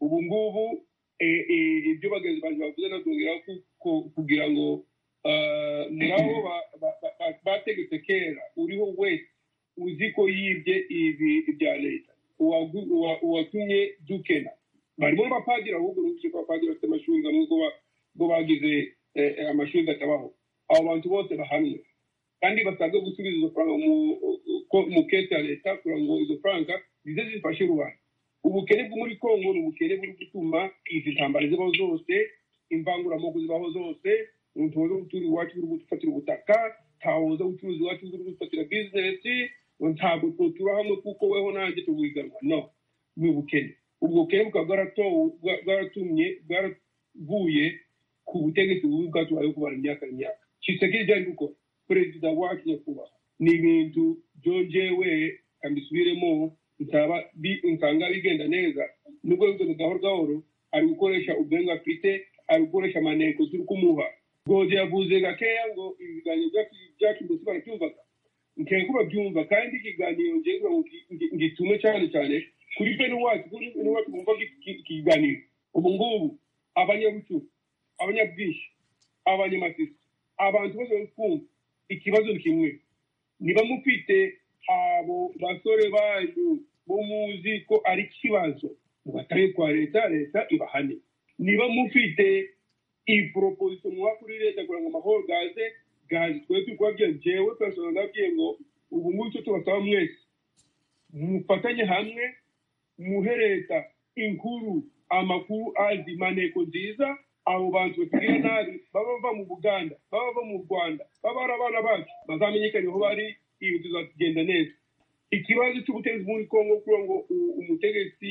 ubu ngubu ibyo bagenzi bantu bavuze nabwongera kugira ngo muri abo bategetse kera uriho wese uzi ko yibye ibi bya leta uwatumye dukena barimo abapadiri ahubwo n'ubuce ko abapadiri bafite amashuri hamwe ubwo bagize amashuri atabaho abo bantu bose bahamye kandi basabwe gusubiza izo faranga mu kete ya leta kugira ngo izo faranga zize zifashe rubanda ubukene bwo muri kongo ni ubukene buri gutuma izi ntambara zibaho zose imvanguramoko zibaho zose umuntu waza gutura iwacu uri gufatira ubutaka ntawe waza gucuruza iwacu uri gufatira bizinesi ntabwo twotura hamwe kuko weho nanjye tuguhiganwa no ni ubukene ubwo bukene bukaba bwaratumye bwaraguye ku butegetsi bubi bwatubayeho kubara imyaka n'imyaka kisekiri byari gukora perezida wacu nyakubahwa ni ibintu byongewe kambisubiremo nsanga bigenda neza nubwo bigenda gahoro gahoro ari gukoresha ubwenga afite ari gukoresha amaneko turi kumuha gozi yavuze gakeya ngo ibiganiro byacu mbese barabyumvaga nkeka ko babyumva kandi ikiganiro ngiye kugira ngo ngitume cyane cyane kuri bene wacu kuri bene wacu bumva ikiganiro ubu ngubu abanyabucuku abanyabwishyu abanyamasisi abantu bose bari kumva ikibazo ni kimwe niba mufite abo basore banyu bo muzi ko ari ikibazo mubataye kwa leta leta ibahane niba mufite iporoposiyo muha kuri leta kugira ngo amahoro gaze gaze twebwe turi kubabwira njyewe persona ndabwiye ngo ubu ngubu icyo tubasaba mwese mufatanye hamwe muhe leta inkuru amakuru azima nteko nziza abo bantu batugirira nabi baba bava mu buganda baba bava mu rwanda baba ari abana bacu bazamenyekane aho bari ibi tuzagenda neza ikibazo cy'ubutegetsi muri kongo kugira ngo umutegetsi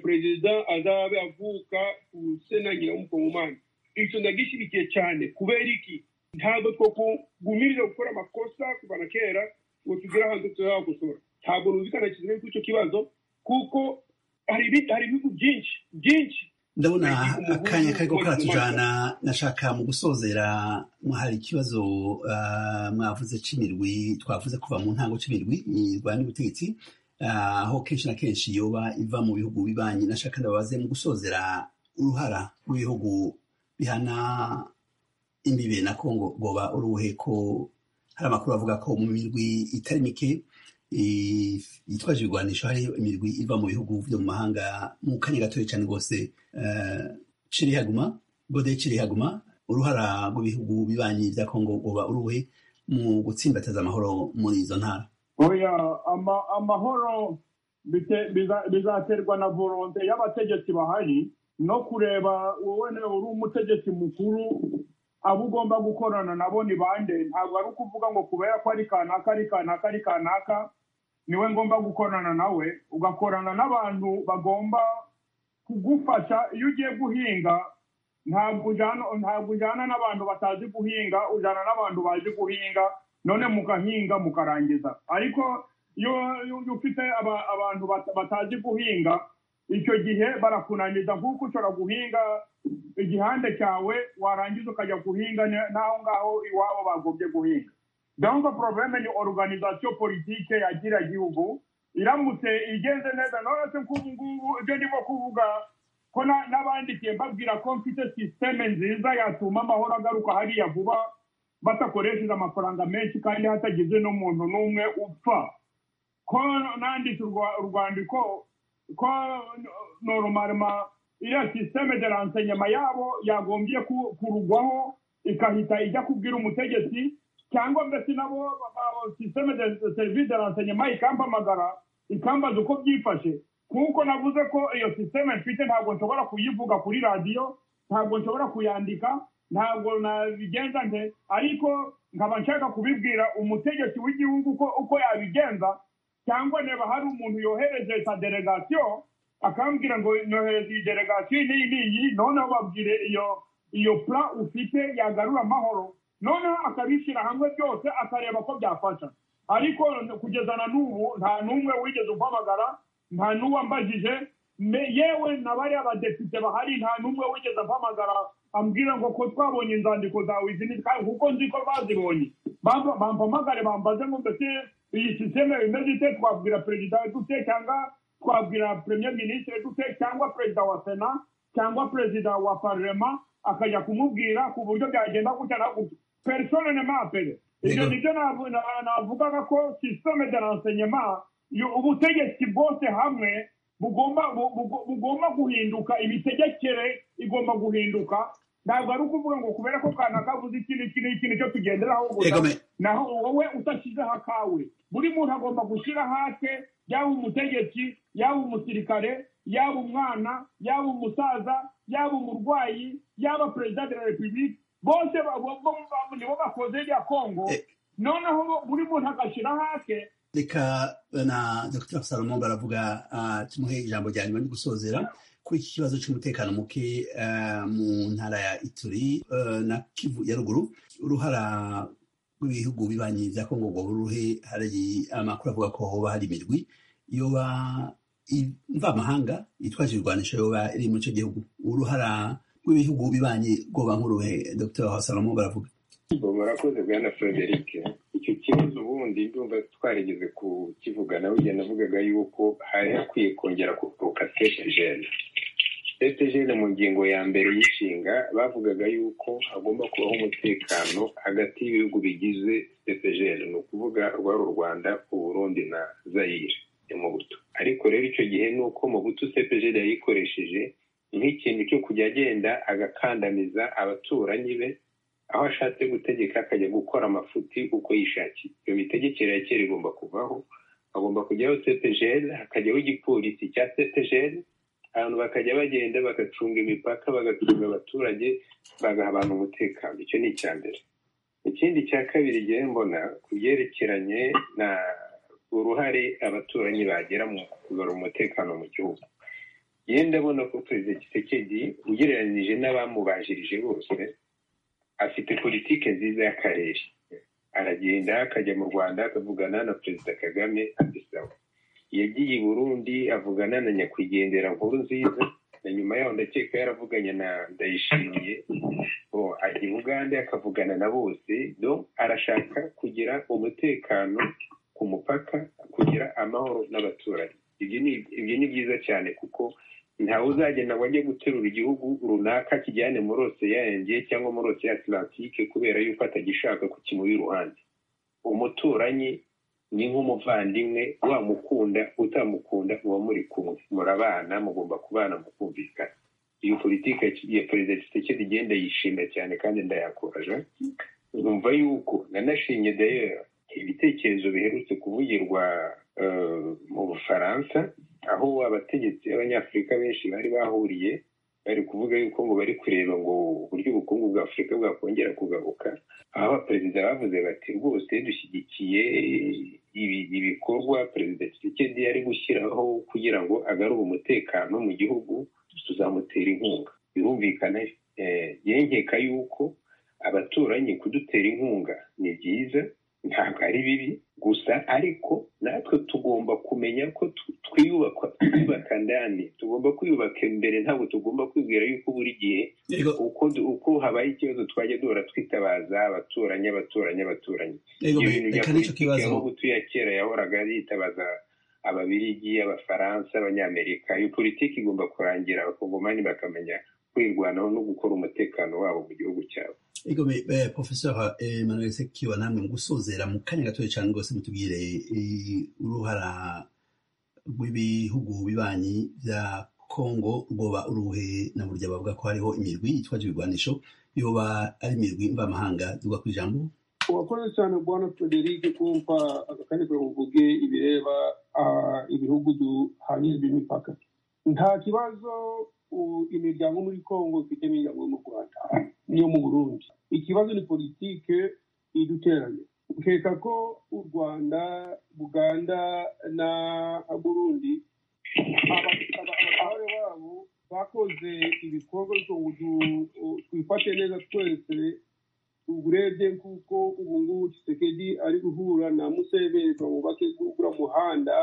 perezida azabe avuka usenagira w'umukongomani icyo ndagishyigikiye cyane kubera iki ntabwo twakugumirira gukora amakosa kuva na kera ngo tugire ahantu tuzakosora ntabwo numvikana kizimwe kuri icyo kibazo kuko hari ibihugu byinshi byinshi ndabona akanya kariko karatujana nashaka mu gusozera hari ikibazo mwavuze c'imirwi twavuze kuva mu ntango c'imirwi irwanya ubutegetsi aho kenshi na kenshi yoba iva mu bihugu bibanyi nashaka ndababaze mu gusozera uruhara rw'ibihugu bihana imbibe na kongo goba uruhe ko hari amakuru avuga ko mu mirwi itari mike yitwaje ibigwanisho hari imirwi iva mu bihugu byo mu mahanga mu kanya gatoya cyane rwose ciri haguma gode ciri haguma uruhara rw'ibihugu bibanyi bya kongo uba uruhe mu gutsimbataza amahoro muri izo ntara oya amahoro bizaterwa na volonte y'abategetsi bahari no kureba wowe uri umutegetsi mukuru abo ugomba gukorana nabo ni bande ntabwo ari ukuvuga ngo kubera ko ari kanaka ari kanaka ari kanaka niwe ngomba gukorana nawe ugakorana n'abantu bagomba kugufasha iyo ugiye guhinga ntabwo ujyana n'abantu batazi guhinga ujyana n'abantu bazi guhinga none mugahinga mukarangiza ariko iyo iyo ufite aba- abantu bata- batazi guhinga icyo gihe barakunaniza nk'uko ushobora guhinga igihande cyawe warangiza ukajya guhinga ne- n'aho ngaho iwabo bagombye guhinga donc problème ni organisation politique ya gira gihugu iramutse igenze neza none se nk'ubu ngubu ibyo ndimo kuvuga ko na- n'abandikiye mbabwira ko mfite systeme nziza yatuma amahoro agaruka hariya vuba badakoresheje amafaranga menshi kandi hatagize n'umuntu n'umwe upfa ko nanditse urwa- urwandiko ko norumarima iriya systeme de renseignement yabo yagombye ku- kurugwaho ikahita ijya kubwira umutegetsi cyangwa mbese nabo ba- ba- systeme de de service de renseignement ikampamagara ikambaza uko byifashe kuko navuze ko iyo systeme mfite ntabwo nshobora kuyivuga kuri radiyo ntabwo nshobora kuyandika ntabwo nabigenza nte ariko nkaba nshaka kubibwira umutegetsi w'igihugu ko uko yabigenza cyangwa niba hari umuntu yohereje sa delegasiyo akambwira ngo nohereza iyi delegasiyo n'iyi n'iyi noneho babwire iyo iyo pla ufite yagarura amahoro noneho akabishyira hamwe byose akareba ko byafasha ariko kugeza na n'ubu nta n'umwe wigeze umpamagara nta n'uwambajije me- yewe na bariya badepite bahari nta n'umwe wigeze ampamagara ambwira ngo ko twabonye inzandiko zawe izi ni twa- kuko nzi ko bazibonye Bampa- bampamagare bambaze ngo mbese iyi sisiteme bimeze ite twabwira perezida dute cyangwa twabwira premier ministre dute cyangwa perezida wa sena cyangwa perezida wa parlement akajya kumubwira ku buryo byagenda gutya na gutya persone ne mapere ibyo Yego. nibyo navu- na- navugaga ko systeme de renseignement yo- ubutegetsi bwose hamwe bugomba bu- bu- bugomba guhinduka imitegekere igomba guhinduka ntabwo ari ukuvuga ngo kubera ko kana kavuze iki n'iki n'iki nicyo tugenderaho gusa Egome. naho wowe udashyizeho akawe buri muntu agomba gushyira hake yaba umutegetsi yaba umusirikare yaba umwana yaba umusaza yaba umurwayi yaba perezida de la repubulike bose ba- bo- bo- bo- nibo bakoze rya kongo noneho bo- buri muntu agashyira hake reka na dr salomon baravuga ah, tumuhe ijambo rya nyuma ryo gusozera kuri iki kibazo cy'umutekano muke ah, mu ntara ya ituri eh, na kivu ya ruguru uruhara rw'ibihugu bibanyi bya kongo ngo ruhe hari amakuru avuga ko hoba hari imirwi yoba i- mvamahanga yitwaje ibirwanisho yoba iri muri icyo gihugu uruhara rw'ibihugu bibanyi rwoba nk'uruhe dr salomon baravuga Bo, murakoze bwana frederic icyo kibazo ubundi ndumva twarigeze kukivugana burya navugaga yuko hari hakwiye kongera kugoka setejene setejene mu ngingo ya mbere y'inshinga bavugaga yuko hagomba kubaho umutekano hagati y'ibihugu bigize setejene ni ukuvuga rwari u rwanda uburundi na zayire ya mobutu ariko rero icyo gihe ni uko mobutu setejene yayikoresheje nk'ikintu cyo kujya agenda agakandamiza abaturanyi be aho ashatse gutegeka akajya gukora amafuti uko yishakiye iyo mitegekere ya kera igomba kuvaho hagomba kujyaho cepgl hakajyaho igipolisi cya cepgl abantu bakajya bagenda bagacunga imipaka bagacunga abaturage bagaha abantu umutekano icyo ni icya mbere ikindi cya kabiri igihe mbona ku byerekeranye na uruhare abaturanyi bagira mu kugarura umutekano mu gihugu yewe ndabona ko perezida gisekedi ugereranyije n'abamubajirije bose afite politike nziza y'akarere aragenda akajya mu rwanda akavugana na perezida kagame ati sawa yagiye i burundi avugana na nyakwigendera nkuru nziza na nyuma yaho ndakeka yaravuganye na ndayishimiye bo ajya i bugande akavugana na bose do arashaka kugira umutekano ku mupaka kugira amahoro n'abaturanyi ibyo ni- ibyo ni byiza cyane kuko ntawe uzagenda ngo ajye guterura igihugu runaka kijyane muri oseyenge cyangwa muri oseya atlantike kubera yuko atagishaka kukimuha iruhande umuturanyi ni nk'umuvandimwe wamukunda utamukunda muba muri kumwe murabana mugomba kubana mukumvikana iyo politiki ya perezida gisekedi igenda yishimira cyane kandi ndayakoraje numva yuko nanashimye dayera ibitekerezo biherutse kuvugirwa eh, mu bufaransa aho abategetsi b'abanyafurika benshi bari bahuriye bari kuvuga yuko ngo bari kureba ngo uburyo ubukungu bwa afurika bwakongera kugaruka aho abaperezida bavuze bati rwose dushyigikiye ibi- ibikorwa perezida kisekedi yari gushyiraho kugira ngo agarure umutekano mu gihugu tuzamutera inkunga birumvikana eh, yenkeka yuko abaturanyi kudutera inkunga ni byiza nta ntabwo ari bibi gusa ariko natwe tugomba kumenya ko twiyubaka twiyubaka ndani tugomba kwiyubaka imbere ntabwo tugomba kwibwira yuko buri gihe uko habaye ikibazo twajya duhora twitabaza abaturanyi abaturanyi abaturanyi ibyo bintu bya politiki aho gutuya kera yahoraga yitabaza ababirigi abafaransa abanyamerika iyo politiki igomba kurangira abakongomani bakamenya kwirwanaho no gukora umutekano wabo mu gihugu cyabo ego professeur emmanuel sekiwa namwe gusozera mu kanya gatoya cyane rwose mutubwire uruhara rw'ibihugu bibanyi bya kongo rwoba uruhe na burya bavuga ko hariho imirwi yitwaje ibigwanisho yoba ari imirwi mvamahanga duga ku ijambo urakoze cyane bwana frederic kumva akakanya kugira uvuge ibireba ibihugu duhanyijwe imipaka nta kibazo imiryango muri kongo ifite imiryango yo mu rwanda niyo mu burundi ikibazo ni politike iduteranye ukeka ko u rwanda buganda na burundi abatware babo bakoze ibikorwa twifate neza twese uburebye nk'uko ubu ngubu kisekedi ari guhura na museveni bamubake gukura umuhanda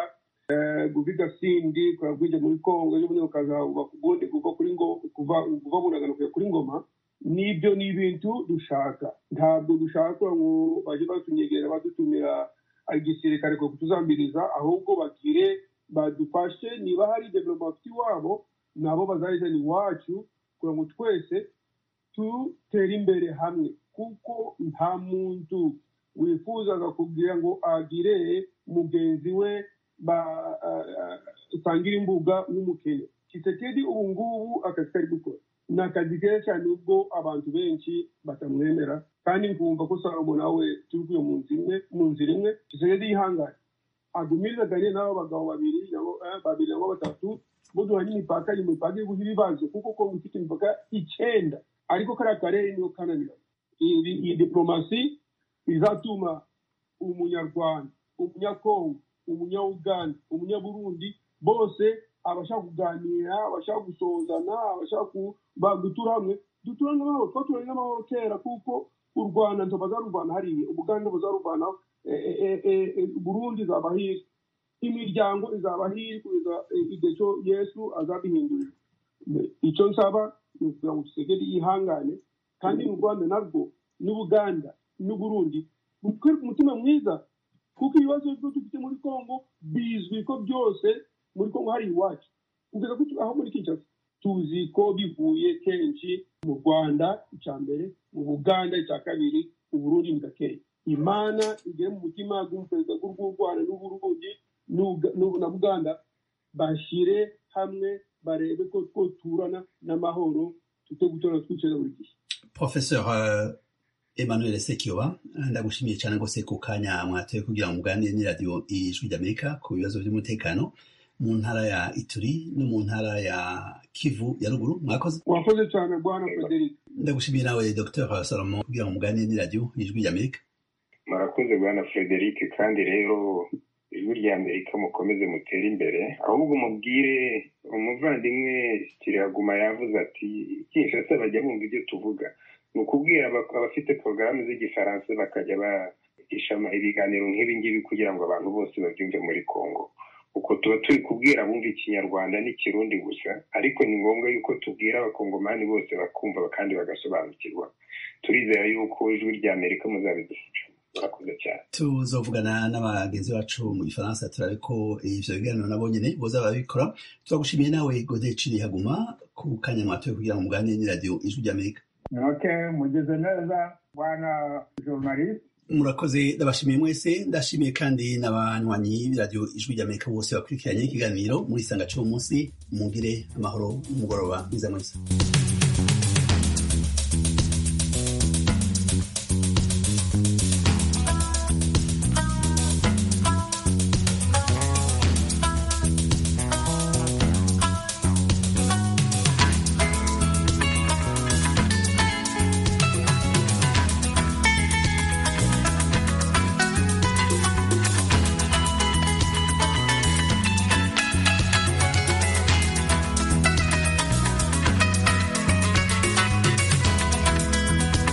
guviga sindi kuragwije muri kongo ejo bundi bakazabubaka ubundi kuva kuri kuva kuva bunaganuka kuri ngoma nibyo ni ibintu dushaka ntabwo dushaka ngo baje batunyegera badutumira igisirikare ko kutuzambiriza ahubwo bagire badufashe niba hari development bafite iwabo nabo bazayizana iwacu kugira ngo twese dutere imbere hamwe kuko nta muntu wifuzaga kugira ngo agire mugenzi we basangira imbuga nk'umukene kisekedi ubu ngubu akazi kari gukora ni akazi keza cyane ubwo abantu benshi batamwemera kandi nkumva ko salomo nawe tuvuye mu nzira imwe kisekedi yihangane agumiriza gariye n'abo bagabo babiri babiri nabo batatu buduhanye imipaka iyi mipaka iri guha ibibazo kuko kongo ifite imipaka icyenda ariko kariya karere niyo kananira iyi diporomasi izatuma umunyarwanda umunyakongo umunyauganda umunyaburundi bose abashaka kuganira abashaka gusohozana abashaka gutura hamwe duturane amahoro twaturanye n'amahoro kera kuko u rwanda ntibazaruvana hariya ubuganda buzaruvana burundi izaba hirya imiryango izaba hirya kugeza igihe cyo yesu azabihindurira icyo nsaba ni ukugira ngo dusigere yihangane kandi u rwanda narwo n'ubuganda n'uburundi butwereka umutima mwiza kuko ibibazo byo dufite muri congo bizwi ko byose muri congo hari iwacu kugeza aho muri kinshasa tuzi ko bivuye kenshi mu rwanda icya mbere mu buganda icya kabiri uburundi ni gakeya imana igere mu mutima w'umuperezida w'u rwanda n'uburundi na buganda bashyire hamwe barebe ko twoturana n'amahoro tujye gutora twicara buri gihe professeur Emmanuel Sekiwa ndagushimiye cyane rwose ku kanya mwatoye kugira ngo muganire n'iradiyo ijwi ry'amerika ku bibazo by'umutekano mu ntara ya ituri no mu ntara ya kivu ya ruguru mwakoze mwakoze cyane bwana frederic ndagushimiye nawe dr salomo kugira ngo muganire n'iradiyo ijwi ry'amerika murakoze bwana frederic kandi rero ijwi rya amerika mukomeze mutere imbere ahubwo mubwire umuvandimwe kiraguma yavuze ati kinshasa bajya bumva ibyo tuvuga ni ukubwira abafite porogaramu z'igifaransa bakajya bagisha ibiganiro nk'ibi ngibi kugira ngo abantu bose babyumve muri congo uko tuba turi kubwira abumva ikinyarwanda n'ikirundi gusa ariko ni ngombwa yuko tubwira abakongomani bose bakumva kandi bagasobanukirwa turizera yuko ijwi rya amerika muzabidufasha tuzovugana n'abagenzi bacu mu gifaransa turabe ko ibyo biganiro nabo nyine boza barabikora turagushimiye nawe godeciri haguma ku kanya mwatoye kugira ngo muganire n'iradiyo ijwi ry'amerika ntoke mugeze neza bwana journalist murakoze ndabashimiye mwese ndashimiye kandi n'abanywanyi b'iradiyo ijwi ry'amerika bose bakurikiranye ikiganiro murisanga cy'uwo munsi mugire amahoro n'umugoroba mwiza mwiza